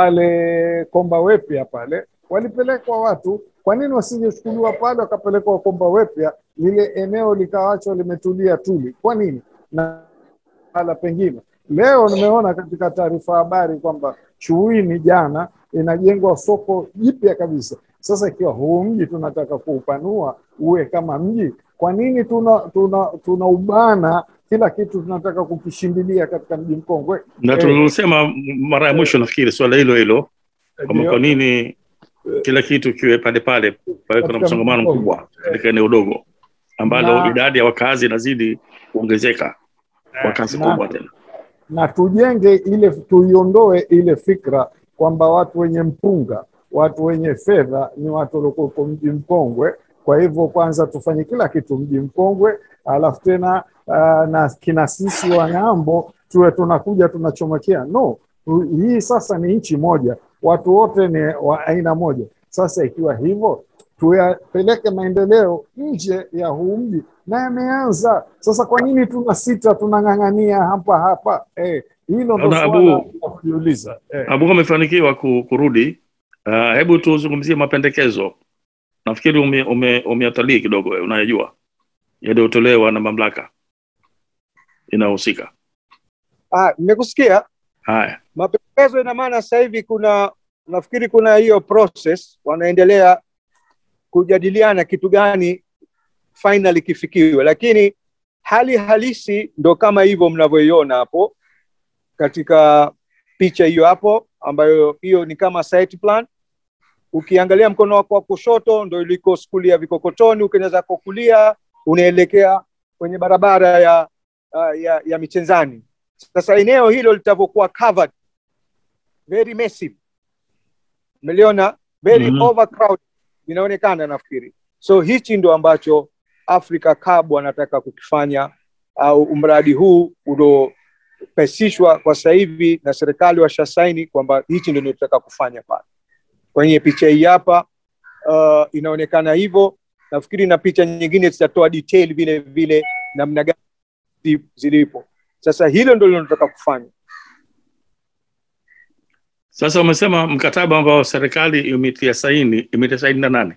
pale Komba Wepya pale walipelekwa watu? Kwa nini wasingechukuliwa pale wakapelekwa Komba Wepya, lile eneo likawachwa limetulia tuli? Kwa nini? na hala pengine leo nimeona katika taarifa habari kwamba Chuini jana inajengwa soko jipya kabisa. Sasa ikiwa huu mji tunataka kuupanua uwe kama mji, kwa nini tuna tuna tunaubana kila kitu tunataka kukishindilia katika mji mkongwe? na Eh, tulisema mara ya mwisho nafikiri swala hilo hilo kwamba ndio. kwa nini kila kitu kiwe pale pale paweko na Katika msongamano mkoa. mkubwa katika eneo dogo ambalo Na- idadi ya wakazi inazidi kuongezeka kwa kasi na- kubwa tena na tujenge ile, tuiondoe ile fikra kwamba watu wenye mpunga, watu wenye fedha ni watu waliokuwepo mji mkongwe. Kwa hivyo kwanza tufanye kila kitu mji mkongwe, alafu tena uh, na kina sisi wa ng'ambo tuwe tunakuja tunachomekea. No, hii sasa ni nchi moja, watu wote ni wa aina moja. Sasa ikiwa hivyo tuyapeleke maendeleo nje ya huu mji na yameanza sasa. Kwa nini tuna sita tunang'ang'ania hapa hapa? Eh, hilo ndo Naona swala Abu- la kujiuliza. Eh, abu amefanikiwa ku, kurudi uh, hebu tuzungumzie mapendekezo nafikiri ume, ume, umeatalii kidogo wewe, unayajua yaliyotolewa na mamlaka inayohusika Ah, nimekusikia haya mapendekezo. Ina maana sasa hivi kuna nafikiri kuna hiyo process, wanaendelea kujadiliana kitu gani finally kifikiwe, lakini hali halisi ndo kama hivyo mnavyoiona hapo katika picha hiyo hapo, ambayo hiyo ni kama site plan. Ukiangalia mkono wako wa kushoto ndo iliko skuli ya Vikokotoni, ukienda zako kulia unaelekea kwenye barabara ya, ya, ya, ya Michenzani. Sasa eneo hilo litavyokuwa covered very massive, umeliona very Mhm. overcrowded inaonekana nafikiri so hichi ndo ambacho africa cab wanataka kukifanya au mradi huu uliopesishwa kwa sasa hivi na serikali washasaini kwamba hichi ndio tunataka kufanya pale kwenye picha hii hapa uh, inaonekana hivyo nafikiri na picha nyingine zitatoa detail vile vile namna gani zi- zilipo sasa hilo ndio linataka kufanya Sasa umesema mkataba ambao serikali imetia saini, imetia saini na nani?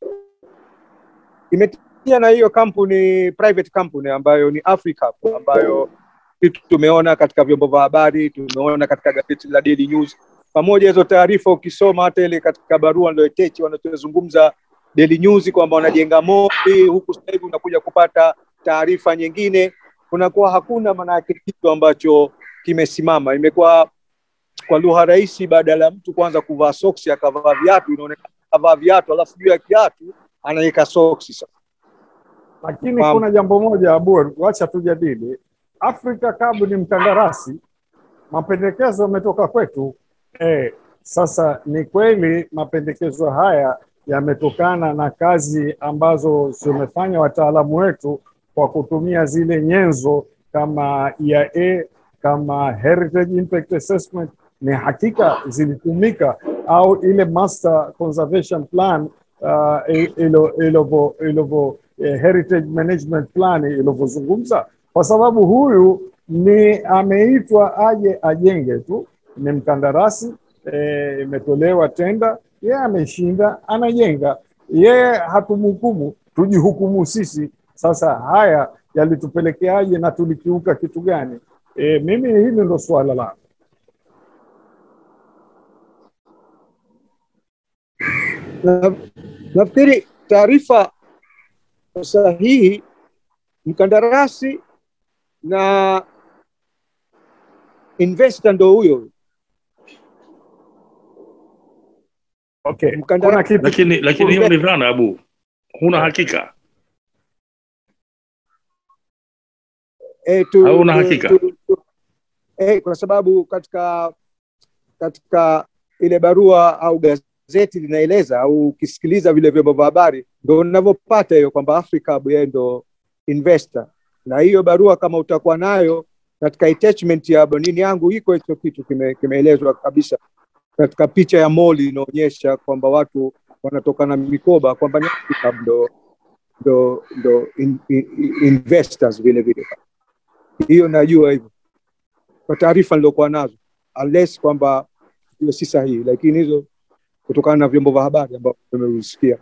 imetia na hiyo kampuni private company ambayo ni Africa ambayo kitu tumeona katika vyombo vya habari tumeona katika gazeti la Daily News pamoja hizo taarifa ukisoma hata ile katika barua ndio Techi wanachozungumza Daily News kwamba wanajenga moli huku sasa hivi unakuja kupata taarifa nyingine kunakuwa hakuna maana yake kitu ambacho kimesimama imekuwa kwa lugha rahisi badala ya mtu kwanza kuvaa soksi akavaa viatu inaonekana akavaa viatu alafu juu ya kiatu anaweka soksi sasa lakini Naam. kuna jambo moja Abur, wacha tujadili. Africa Cup ni mkandarasi, mapendekezo yametoka kwetu. Eh, sasa ni kweli mapendekezo haya yametokana na kazi ambazo zimefanya wataalamu wetu kwa kutumia zile nyenzo kama EIA kama Heritage Impact Assessment, ni hakika zilitumika au ile Master Conservation Plan uh, ilo- ilivyo ilivyo eh, Heritage Management Plan ilivyozungumza, kwa sababu huyu ni ameitwa aje ajenge tu, ni mkandarasi eh, imetolewa tenda, yeye ameshinda, anajenga. Yeye hatumhukumu, tujihukumu sisi. Sasa haya yalitupelekeaje na tulikiuka kitu gani? E, mimi hili ndo suala langu. na, nafikiri taarifa sahihi mkandarasi na investor ndo huyo Okay, kuna Mkandarasi- kitu Lakini lakini hiyo ni dhana Abu, huna hakika. e, tu, Hauna tu- hakika? tu, tu, e, kwa sababu katika katika ile barua au gazeti linaeleza au ukisikiliza vile vyombo vya habari ndo unavyopata hiyo kwamba Africa yeye ndo investor, na hiyo barua kama utakuwa nayo katika attachment ya nini yangu iko hicho kitu kime- kimeelezwa kabisa katika picha ya moli inaonyesha kwamba watu wanatoka na mikoba kwamba ni Africa ndo ndo ndo in, in, investors vile vile hiyo najua hivyo kwa taarifa nilokuwa nazo unless kwamba hiyo si sahihi lakini hizo kutokana na vyombo vya habari ambavyo tumevisikia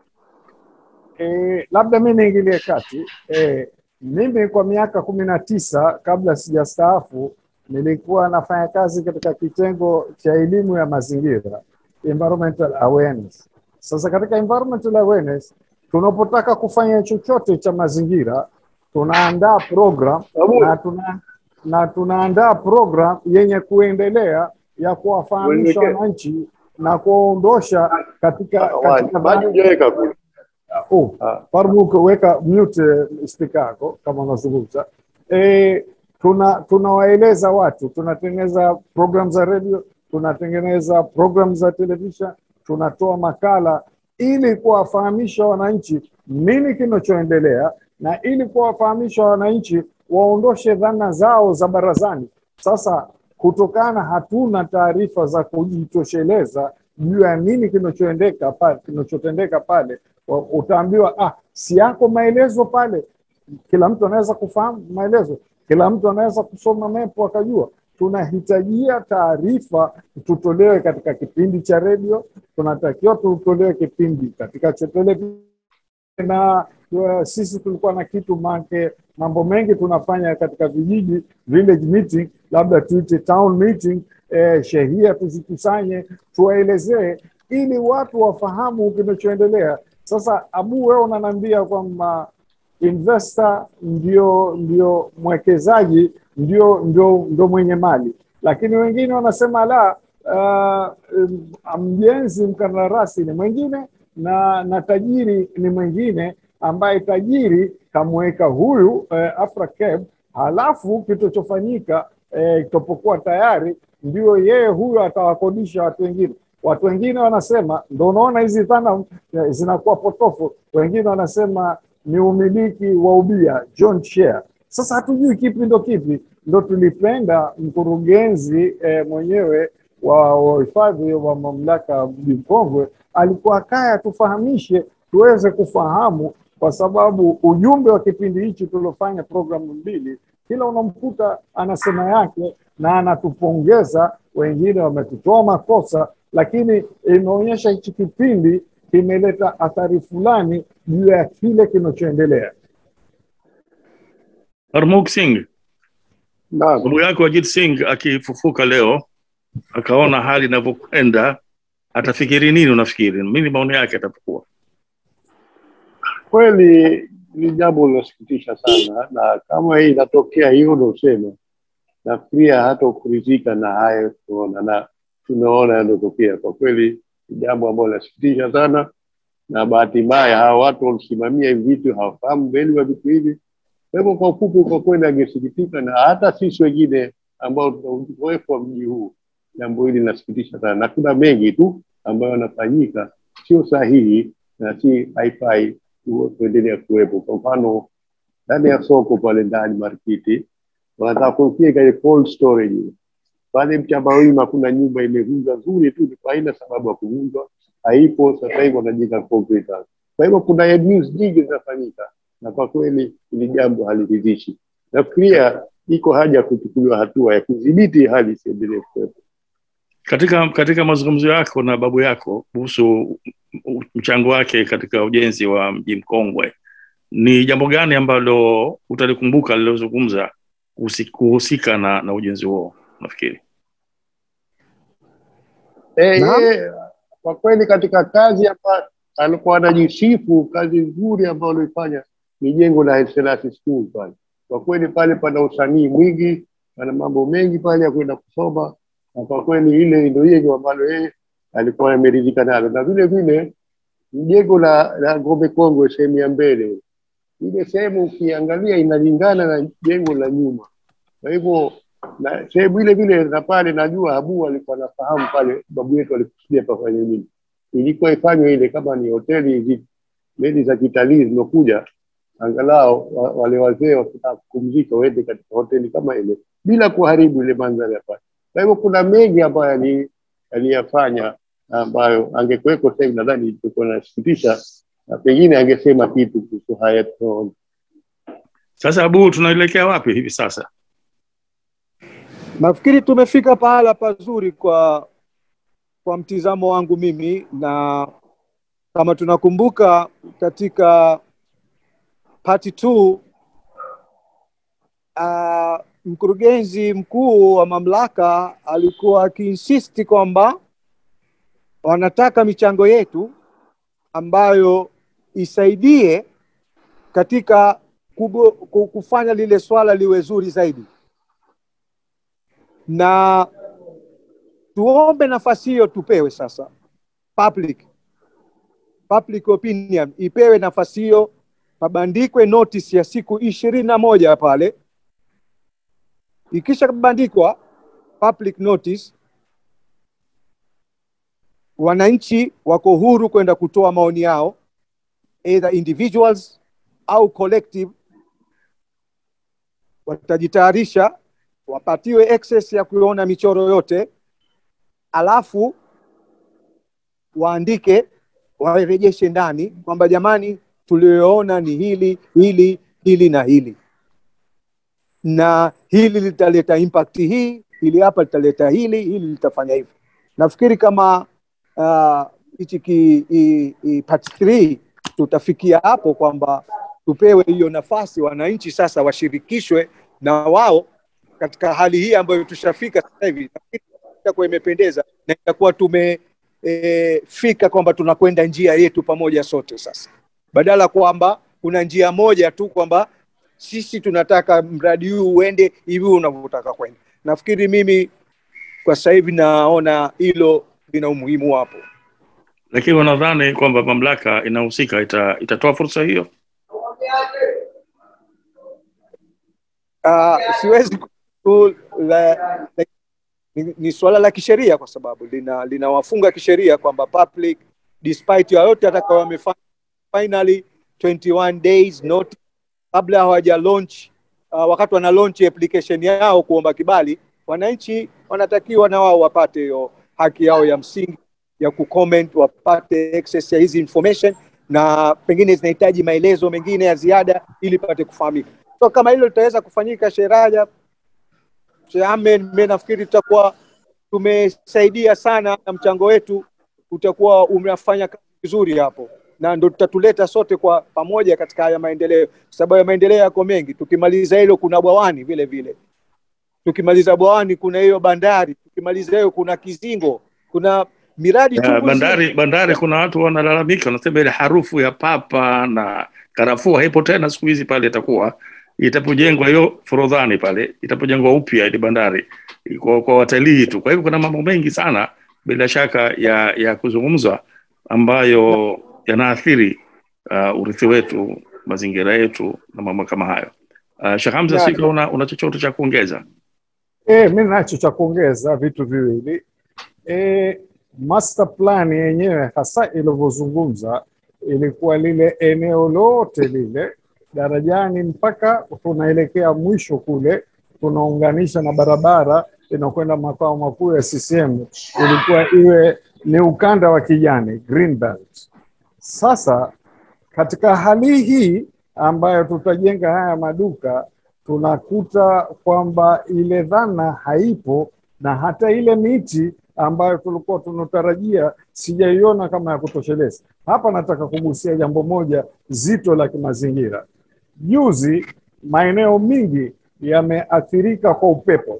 E, labda mi niingilie kati. E, mimi kwa miaka kumi na tisa kabla sijastaafu nilikuwa nafanya kazi katika kitengo cha elimu ya mazingira, environmental awareness. Sasa katika environmental awareness tunapotaka kufanya chochote cha mazingira tunaandaa program na tuna na tunaandaa program yenye kuendelea ya kuwafahamisha Mwelekeo. wananchi na kuwaondosha katika, katika maji hujaweka kule. Oh, Ah. Farmuk, weka mute eh, speaker yako kama unazungumza. E, tuna tunawaeleza watu, tunatengeneza program za radio, tunatengeneza program za television, tunatoa makala ili kuwafahamisha wananchi nini kinachoendelea na ili kuwafahamisha wananchi waondoshe dhana zao za barazani. Sasa kutokana hatuna taarifa za kujitosheleza juu ya nini kinachoendeka pale, kinachotendeka pale, wa- utaambiwa ah, si yako maelezo pale. Kila mtu anaweza kufahamu maelezo, kila mtu anaweza kusoma mepo akajua. Tunahitajia taarifa tutolewe katika kipindi cha redio, tunatakiwa tutolewe kipindi katika cha televisheni na uh, sisi tulikuwa na kitu make mambo mengi tunafanya katika vijiji village meeting labda tuite town meeting eh, shehia tuzikusanye tuwaelezee ili watu wafahamu kinachoendelea sasa abu wewe unaniambia kwamba investor ndio ndio mwekezaji ndio ndio ndio mwenye mali lakini wengine wanasema la uh, mjenzi mkandarasi ni mwingine na na tajiri ni mwingine ambaye tajiri kamweka huyu eh, Afracab, halafu kitachofanyika eh, itapokuwa tayari ndio yeye huyo atawakodisha watu wengine. Watu wengine wanasema, ndo unaona hizi dhana eh, zinakuwa potofu. Wengine wanasema ni umiliki wa ubia joint share. Sasa hatujui kipi ndo kipi, ndo tulipenda mkurugenzi eh, mwenyewe wa wa uhifadhi wa mamlaka mji Mkongwe alikuwa kaya tufahamishe tuweze kufahamu, kwa sababu ujumbe wa kipindi hichi tuliofanya programu mbili, kila unamkuta anasema yake na anatupongeza, wengine wametutoa makosa, lakini imeonyesha hichi kipindi kimeleta athari fulani juu ya kile kinachoendelea. Harmuk Singh, Naam. ndugu yako Ajit Singh akifufuka leo akaona hali inavyokwenda, atafikiri nini? Unafikiri nini maoni yake atapokuwa? Kweli ni jambo linasikitisha sana, na kama hii inatokea hiyo unaosema, nafikiria hata kuridhika na hayo tunaona na tunaona yanayotokea. Kwa kweli ni jambo ambalo linasikitisha sana, na bahati mbaya hawa watu walisimamia hivi vitu hawafahamu mbele wa vitu hivi. Kwa hivyo kwa ufupi, kwa kweli angesikitika, na hata sisi wengine ambao tuna uzoefu wa mji huu, jambo hili linasikitisha sana, na kuna mengi tu ambayo yanafanyika sio sahihi na si haifai tu- kuendelea kuwepo. Kwa mfano ndani ya soko pale ndani markiti wanataka kufikia ile cold storage pale Mchambawima kuna nyumba imevunjwa nzuri tu, kwa haina sababu ya kuvunjwa, haipo. Sasa hivi wanajenga concrete house. Kwa hivyo kuna news nyingi zinafanyika, na kwa kweli hili jambo haliridhishi. Nafikiria iko haja ya kuchukuliwa hatua ya kudhibiti hali isiendelee kuwepo. Katika katika mazungumzo yako na babu yako kuhusu mchango wake katika ujenzi wa mji mkongwe, ni jambo gani ambalo utalikumbuka lilozungumza kuhusi- kuhusika na, na ujenzi huo nafikiri? Eh, Naam. yeye, kwa kweli katika kazi hapa alikuwa anajisifu kazi nzuri ambayo alifanya ni jengo la Haile Selassie School pale. Kwa kweli pale pana usanii mwingi, pana mambo mengi pale ya kwenda kusoma, na kwa kweli ile ndio jengo ambalo yeye alikuwa ameridhika nalo, na vile vile jengo la, la Ngome Kongwe sehemu ya mbele, ile sehemu ukiangalia inalingana na jengo la nyuma. Kwa hivyo na sehemu ile vile na pale najua Abu alikuwa anafahamu pale babu yetu alikusudia pafanye nini. Ilikuwa ifanywe ile kama ni hoteli hizi meli za kitalii zimekuja, angalau wa- wale wazee wakitaka kupumzika waende katika hoteli kama ile bila kuharibu ile mandhari ya pale. Kwa hivyo kuna mengi ambayo ali- aliyafanya ambayo angekuweko sasa hivi nadhani ilikuwa nasikitisha na pengine angesema kitu kuhusu haya tunaona. Sasa Abu, tunaelekea wapi hivi sasa? Nafikiri tumefika pahala pazuri kwa kwa mtizamo wangu mimi, na kama tunakumbuka katika part 2 uh, mkurugenzi mkuu wa mamlaka alikuwa akiinsisti kwamba wanataka michango yetu ambayo isaidie katika kubo, ku- kufanya lile swala liwe zuri zaidi na tuombe nafasi hiyo tupewe sasa public public opinion ipewe nafasi hiyo pabandikwe notice ya siku ishirini na moja pale ikisha bandikwa public notice wananchi wako huru kwenda kutoa maoni yao either individuals au collective watajitayarisha wapatiwe access ya kuona michoro yote alafu waandike warejeshe ndani kwamba jamani tulioona ni hili hili hili na hili na hili litaleta impact hii hili hapa litaleta hili hili litafanya hivi nafikiri kama ah, hichi ki i- i- part 3 tutafikia hapo kwamba tupewe hiyo nafasi wananchi sasa washirikishwe na wao katika hali hii ambayo tushafika sasa hivi nafikiri itakuwa imependeza na itakuwa tumefika kwamba tunakwenda njia yetu pamoja sote sasa badala kwamba kuna njia moja tu kwamba sisi tunataka mradi huu uende hivi unavyotaka kwenda nafikiri mimi kwa sasa hivi naona hilo lina umuhimu hapo Lakini wanadhani kwamba mamlaka inahusika ita, itatoa fursa hiyo? uh, siwezi ku- la, la, ni, ni suala la kisheria kwa sababu lina linawafunga kisheria kwamba public despite yoyote atakayo wamefanya finally 21 days notice kabla hawaja launch uh, wakati wana launch application yao kuomba kibali wananchi wanatakiwa na wao wapate hiyo haki yao ya msingi ya kucomment wapate access ya hizi information na pengine zinahitaji maelezo mengine ya ziada ili pate kufahamika so kama hilo litaweza kufanyika sheraja Sheikh mimi nafikiri tutakuwa tumesaidia sana na mchango wetu utakuwa umefanya kazi vizuri hapo na ndo tutatuleta sote kwa pamoja katika haya maendeleo kwa sababu ya maendeleo yako mengi tukimaliza hilo kuna bwawani vile vile tukimaliza bwawani kuna hiyo bandari tukimaliza hiyo kuna kizingo kuna miradi Ya, chungu nzima. bandari bandari kuna watu wanalalamika wanasema ile harufu ya papa na karafuu haipo tena siku hizi pale itakuwa itapojengwa hiyo forodhani pale itapojengwa upya ile bandari kwa, kwa watalii tu kwa hivyo kuna mambo mengi sana bila shaka ya ya kuzungumzwa ambayo yanaathiri uh, urithi wetu mazingira yetu na mambo kama hayo uh, Sheikh Hamza Ya, sika una, una chochote cha kuongeza E, mi nacho cha kuongeza vitu viwili. E, master plan yenyewe hasa ilivyozungumza ilikuwa lile eneo lote lile darajani mpaka tunaelekea mwisho kule, tunaunganisha na barabara inakwenda makao makuu ya CCM, ilikuwa iwe ni ukanda wa kijani green belt. Sasa katika hali hii ambayo tutajenga haya maduka tunakuta kwamba ile dhana haipo na hata ile miti ambayo tulikuwa tunatarajia sijaiona kama ya kutosheleza. Hapa nataka kugusia jambo moja zito la kimazingira. Juzi maeneo mingi yameathirika kwa upepo,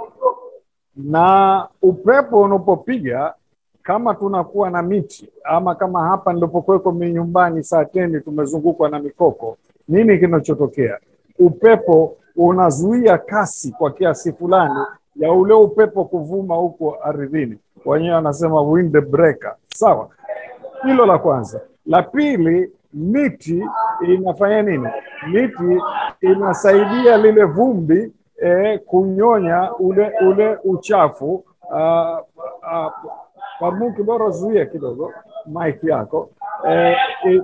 na upepo unapopiga kama tunakuwa na miti ama kama hapa nilipokuweko mi nyumbani saa teni tumezungukwa na mikoko, nini kinachotokea? Upepo unazuia kasi kwa kiasi fulani ya ule upepo kuvuma huko ardhini, wenyewe wanasema wind breaker. Sawa, hilo la kwanza. La pili, miti inafanya nini? Miti inasaidia lile vumbi eh, kunyonya ule ule uchafu uh, uh, Parmuki, bora zuia kidogo mic yako eh, i-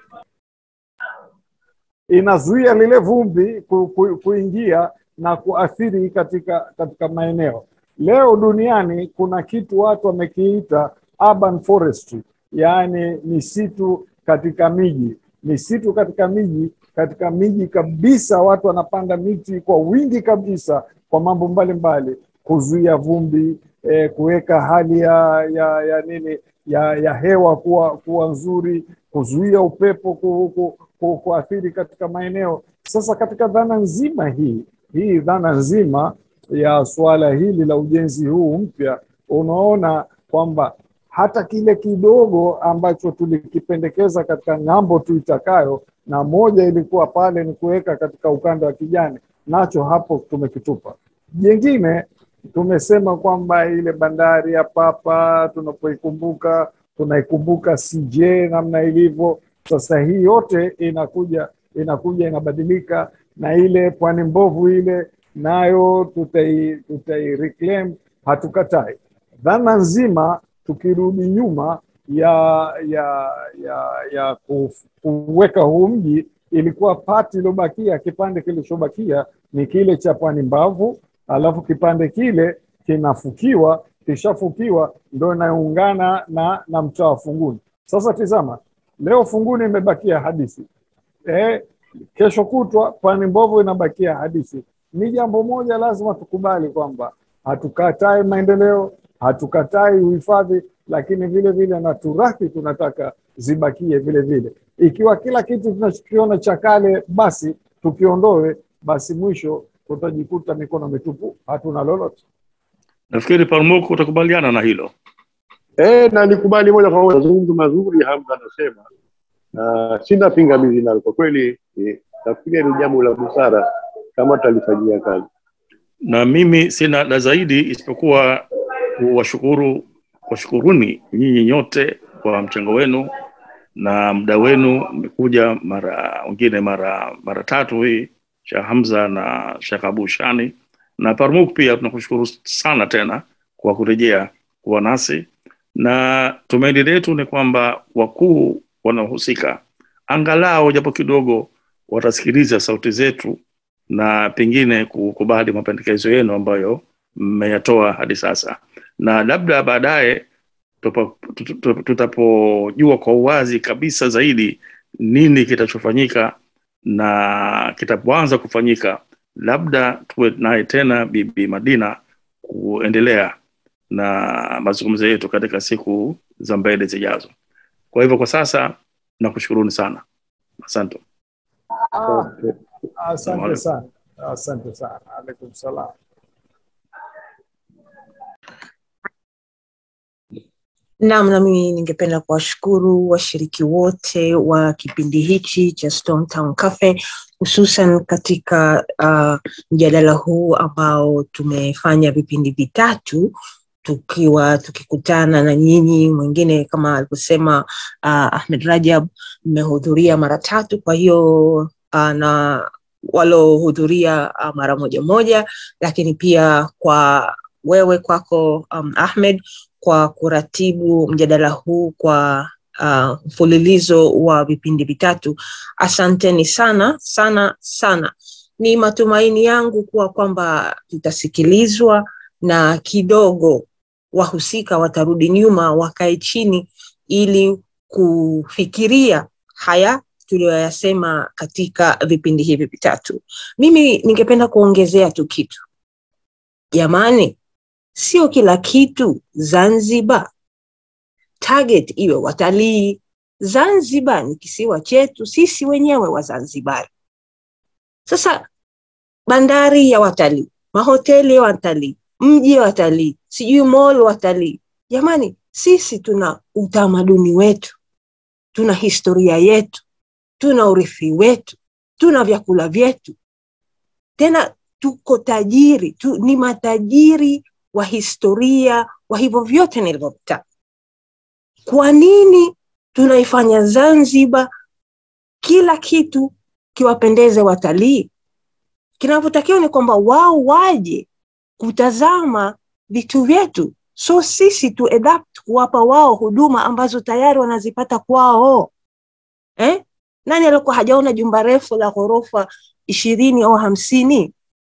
inazuia lile vumbi ku, ku, kuingia na kuathiri katika katika maeneo. Leo duniani kuna kitu watu wamekiita urban forestry, yaani misitu katika miji. Misitu katika miji, katika miji kabisa, watu wanapanda miti kwa wingi kabisa kwa mambo mbalimbali, kuzuia vumbi eh, kuweka hali ya, ya, ya nini ya, ya hewa kuwa, kuwa nzuri, kuzuia upepo ku, ku, ku, kuathiri katika maeneo. Sasa katika dhana nzima hii hii dhana nzima ya suala hili la ujenzi huu mpya, unaona kwamba hata kile kidogo ambacho tulikipendekeza katika ng'ambo tuitakayo, na moja ilikuwa pale ni kuweka katika ukanda wa kijani, nacho hapo tumekitupa. Jengine tumesema kwamba ile bandari ya Papa tunapoikumbuka tunaikumbuka CJ namna ilivyo sasa. Hii yote inakuja inakuja inabadilika, na ile pwani mbovu ile nayo tutai, tutai reclaim, hatukatai. Dhana nzima tukirudi nyuma ya ya ya ya ku- kuweka huu mji ilikuwa pati iliyobakia, kipande kilichobakia ni kile cha pwani mbavu, alafu kipande kile kinafukiwa, kishafukiwa ndo inaungana na na mtaa wa Funguni. Sasa tizama, leo Funguni imebakia hadithi eh, kesho kutwa pwani mbovu inabakia hadithi. Ni jambo moja lazima tukubali kwamba hatukatai maendeleo, hatukatai uhifadhi, lakini vile vile na turathi tunataka zibakie vile vile. Ikiwa kila kitu tunachokiona cha kale basi tukiondoe, basi mwisho tutajikuta mikono mitupu, hatuna lolote. nafikiri parmoko utakubaliana na hilo Eh, na nikubali moja kwa moja mazungumzo mazuri Hamza anasema, na sina pingamizi nalo kwa kweli. Eh, nafikiria ni jambo la busara kama tutalifanyia kazi. na mimi sina la zaidi isipokuwa kuwashukuru washukuruni nyinyi nyote kwa mchango wenu na muda wenu mmekuja mara wengine mara mara tatu hii Sheikh Hamza na Sheikh Abu Shani na Parmuk pia tunakushukuru sana tena kwa kurejea kuwa nasi, na tumaini letu ni kwamba wakuu wanaohusika angalau japo kidogo watasikiliza sauti zetu na pengine kukubali mapendekezo yenu ambayo mmeyatoa hadi sasa, na labda baadaye tupa- tut- tut- tutapojua kwa uwazi kabisa zaidi nini kitachofanyika na kitapoanza kufanyika, labda tuwe naye tena Bibi Madina kuendelea na mazungumzo yetu katika siku za mbele zijazo. Kwa hivyo kwa sasa nakushukuruni sana, asante. Okay. Asante sana, asante sana. Alaikum salam. Naam, nami ningependa kuwashukuru washiriki wote wa kipindi hichi cha Stone Town Cafe, hususan katika uh, mjadala huu ambao tumefanya vipindi vitatu tukiwa tukikutana na nyinyi. Mwingine kama alivyosema uh, Ahmed Rajab, mmehudhuria mara tatu, kwa hiyo uh, na walohudhuria uh, mara moja moja, lakini pia kwa wewe kwako um, Ahmed kwa kuratibu mjadala huu kwa uh, mfululizo wa vipindi vitatu. Asanteni sana sana sana. Ni matumaini yangu kuwa kwamba tutasikilizwa na kidogo wahusika watarudi nyuma, wakae chini ili kufikiria haya tuliyoyasema katika vipindi hivi vitatu. Mimi ningependa kuongezea tu kitu, jamani, sio kila kitu Zanzibar target iwe watalii. Zanzibar ni kisiwa chetu sisi wenyewe Wazanzibari. Sasa bandari ya watalii, mahoteli ya watalii, mji wa watalii, sijui mall watalii. Jamani, sisi tuna utamaduni wetu, tuna historia yetu, tuna urithi wetu, tuna vyakula vyetu, tena tuko tajiri tu, ni matajiri wa historia wa hivyo vyote nilivyovitaja. Kwa nini tunaifanya Zanzibar kila kitu kiwapendeze watalii? Kinavyotakiwa ni kwamba wao waje kutazama vitu vyetu, so sisi tu adapt kuwapa wao huduma ambazo tayari wanazipata kwao eh? Nani alikuwa hajaona jumba refu la ghorofa ishirini au hamsini?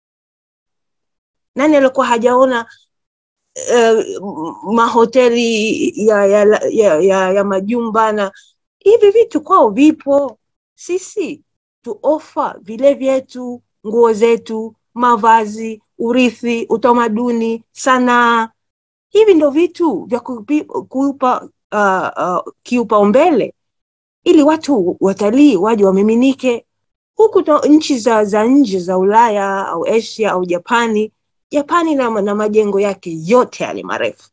Nani alikuwa hajaona uh, mahoteli ya, ya, ya, ya, ya majumba na hivi vitu kwao vipo. Sisi tu ofa vile vyetu, nguo zetu, mavazi, urithi, utamaduni, sanaa. Hivi ndo vitu vya kupi- kuupa uh, uh, kiupaumbele ili watu watalii waje wamiminike huku to, nchi za, za nje za Ulaya au Asia au Japani Japani na, na majengo yake yote yale marefu.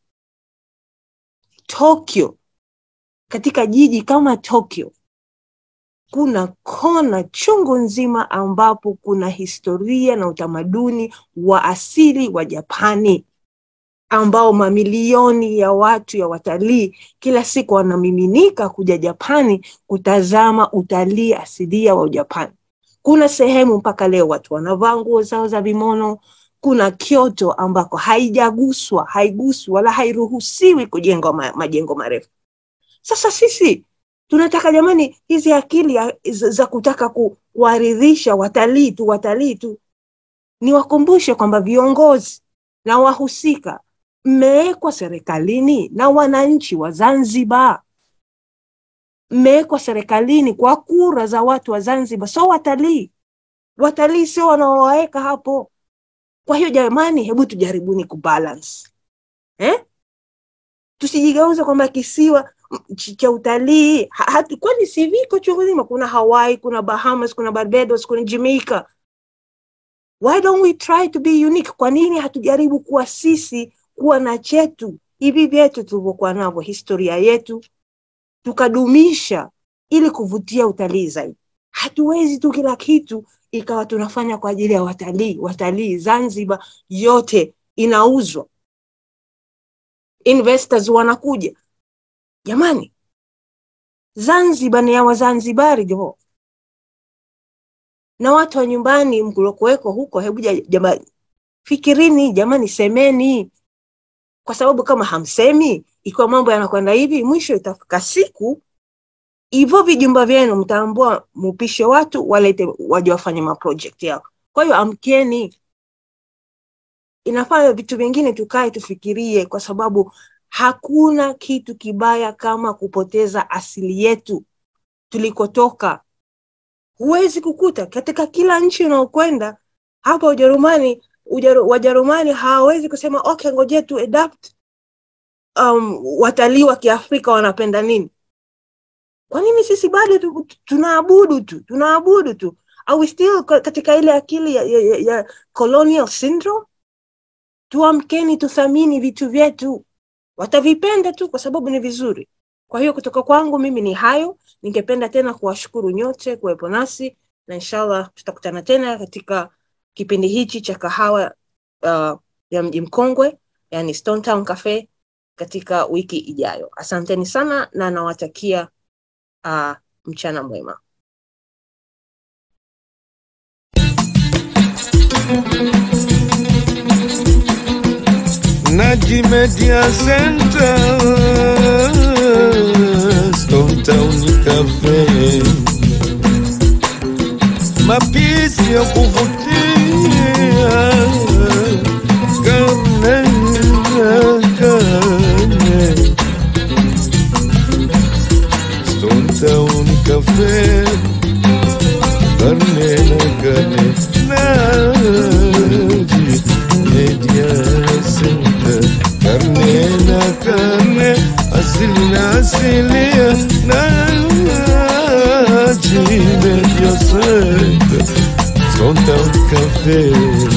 Tokyo, katika jiji kama Tokyo kuna kona chungu nzima ambapo kuna historia na utamaduni wa asili wa Japani ambao mamilioni ya watu ya watalii kila siku wanamiminika kuja Japani kutazama utalii asilia wa Japani. Kuna sehemu mpaka leo watu wanavaa nguo zao za vimono, kuna Kyoto ambako haijaguswa haiguswi wala hairuhusiwi kujengwa ma, majengo marefu. Sasa sisi tunataka jamani, hizi akili ya, za, za kutaka ku, kuwaridhisha watalii tu watalii tu, niwakumbushe kwamba viongozi na wahusika mmewekwa serikalini na wananchi wa Zanzibar, mmewekwa serikalini kwa kura za watu wa Zanzibar, so watalii. Watalii sio wanaowaweka hapo. Kwa hiyo jamani, hebu tujaribuni kubalance eh? Tusijigeuze kwamba kisiwa cha utalii kwani si viko chungu zima. Kuna Hawaii, kuna Bahamas, kuna Barbados, kuna Jamaica. Why don't we try to be unique? Kwa nini hatujaribu kuwa sisi, kuwa na chetu hivi vyetu tulivyokuwa navyo, historia yetu, tukadumisha ili kuvutia utalii zaidi. Hatuwezi tu kila kitu ikawa tunafanya kwa ajili ya watalii. Watalii Zanzibar yote inauzwa, investors wanakuja. Jamani, Zanzibar ni ya Wazanzibari jo, na watu wa nyumbani mkulokuweko huko, hebu jamani, fikirini jamani semeni kwa sababu kama hamsemi ikiwa mambo yanakwenda hivi mwisho itafika siku hivyo vijumba vyenu mtaambua mupishe watu walete waje wafanye maproject yao kwa hiyo amkeni inafaa vitu vingine tukae tufikirie kwa sababu hakuna kitu kibaya kama kupoteza asili yetu tulikotoka huwezi kukuta katika kila nchi unaokwenda hapa ujerumani Ujeru, wajerumani hawawezi kusema okay ngoje tu adapt um, watalii wa kiafrika wanapenda nini kwa nini sisi bado tu, tunaabudu tu tunaabudu tu are we still katika ile akili ya, ya, ya, ya colonial syndrome tuamkeni tuthamini vitu vyetu watavipenda tu kwa sababu ni vizuri kwa hiyo kutoka kwangu mimi ni hayo ningependa tena kuwashukuru nyote kuwepo nasi na inshallah tutakutana tena katika kipindi hichi cha kahawa uh, ya mji mkongwe yani Stone Town Cafe katika wiki ijayo asanteni sana na nawatakia uh, mchana mwema Naji Media Center, Stone Town Cafe, mapishi ya kuvutia, karne na karne, Stone Town Cafe, karne na karne, Naji Media Center, karne na karne, asili na asilia, Naji Media Center, Stone Town Cafe.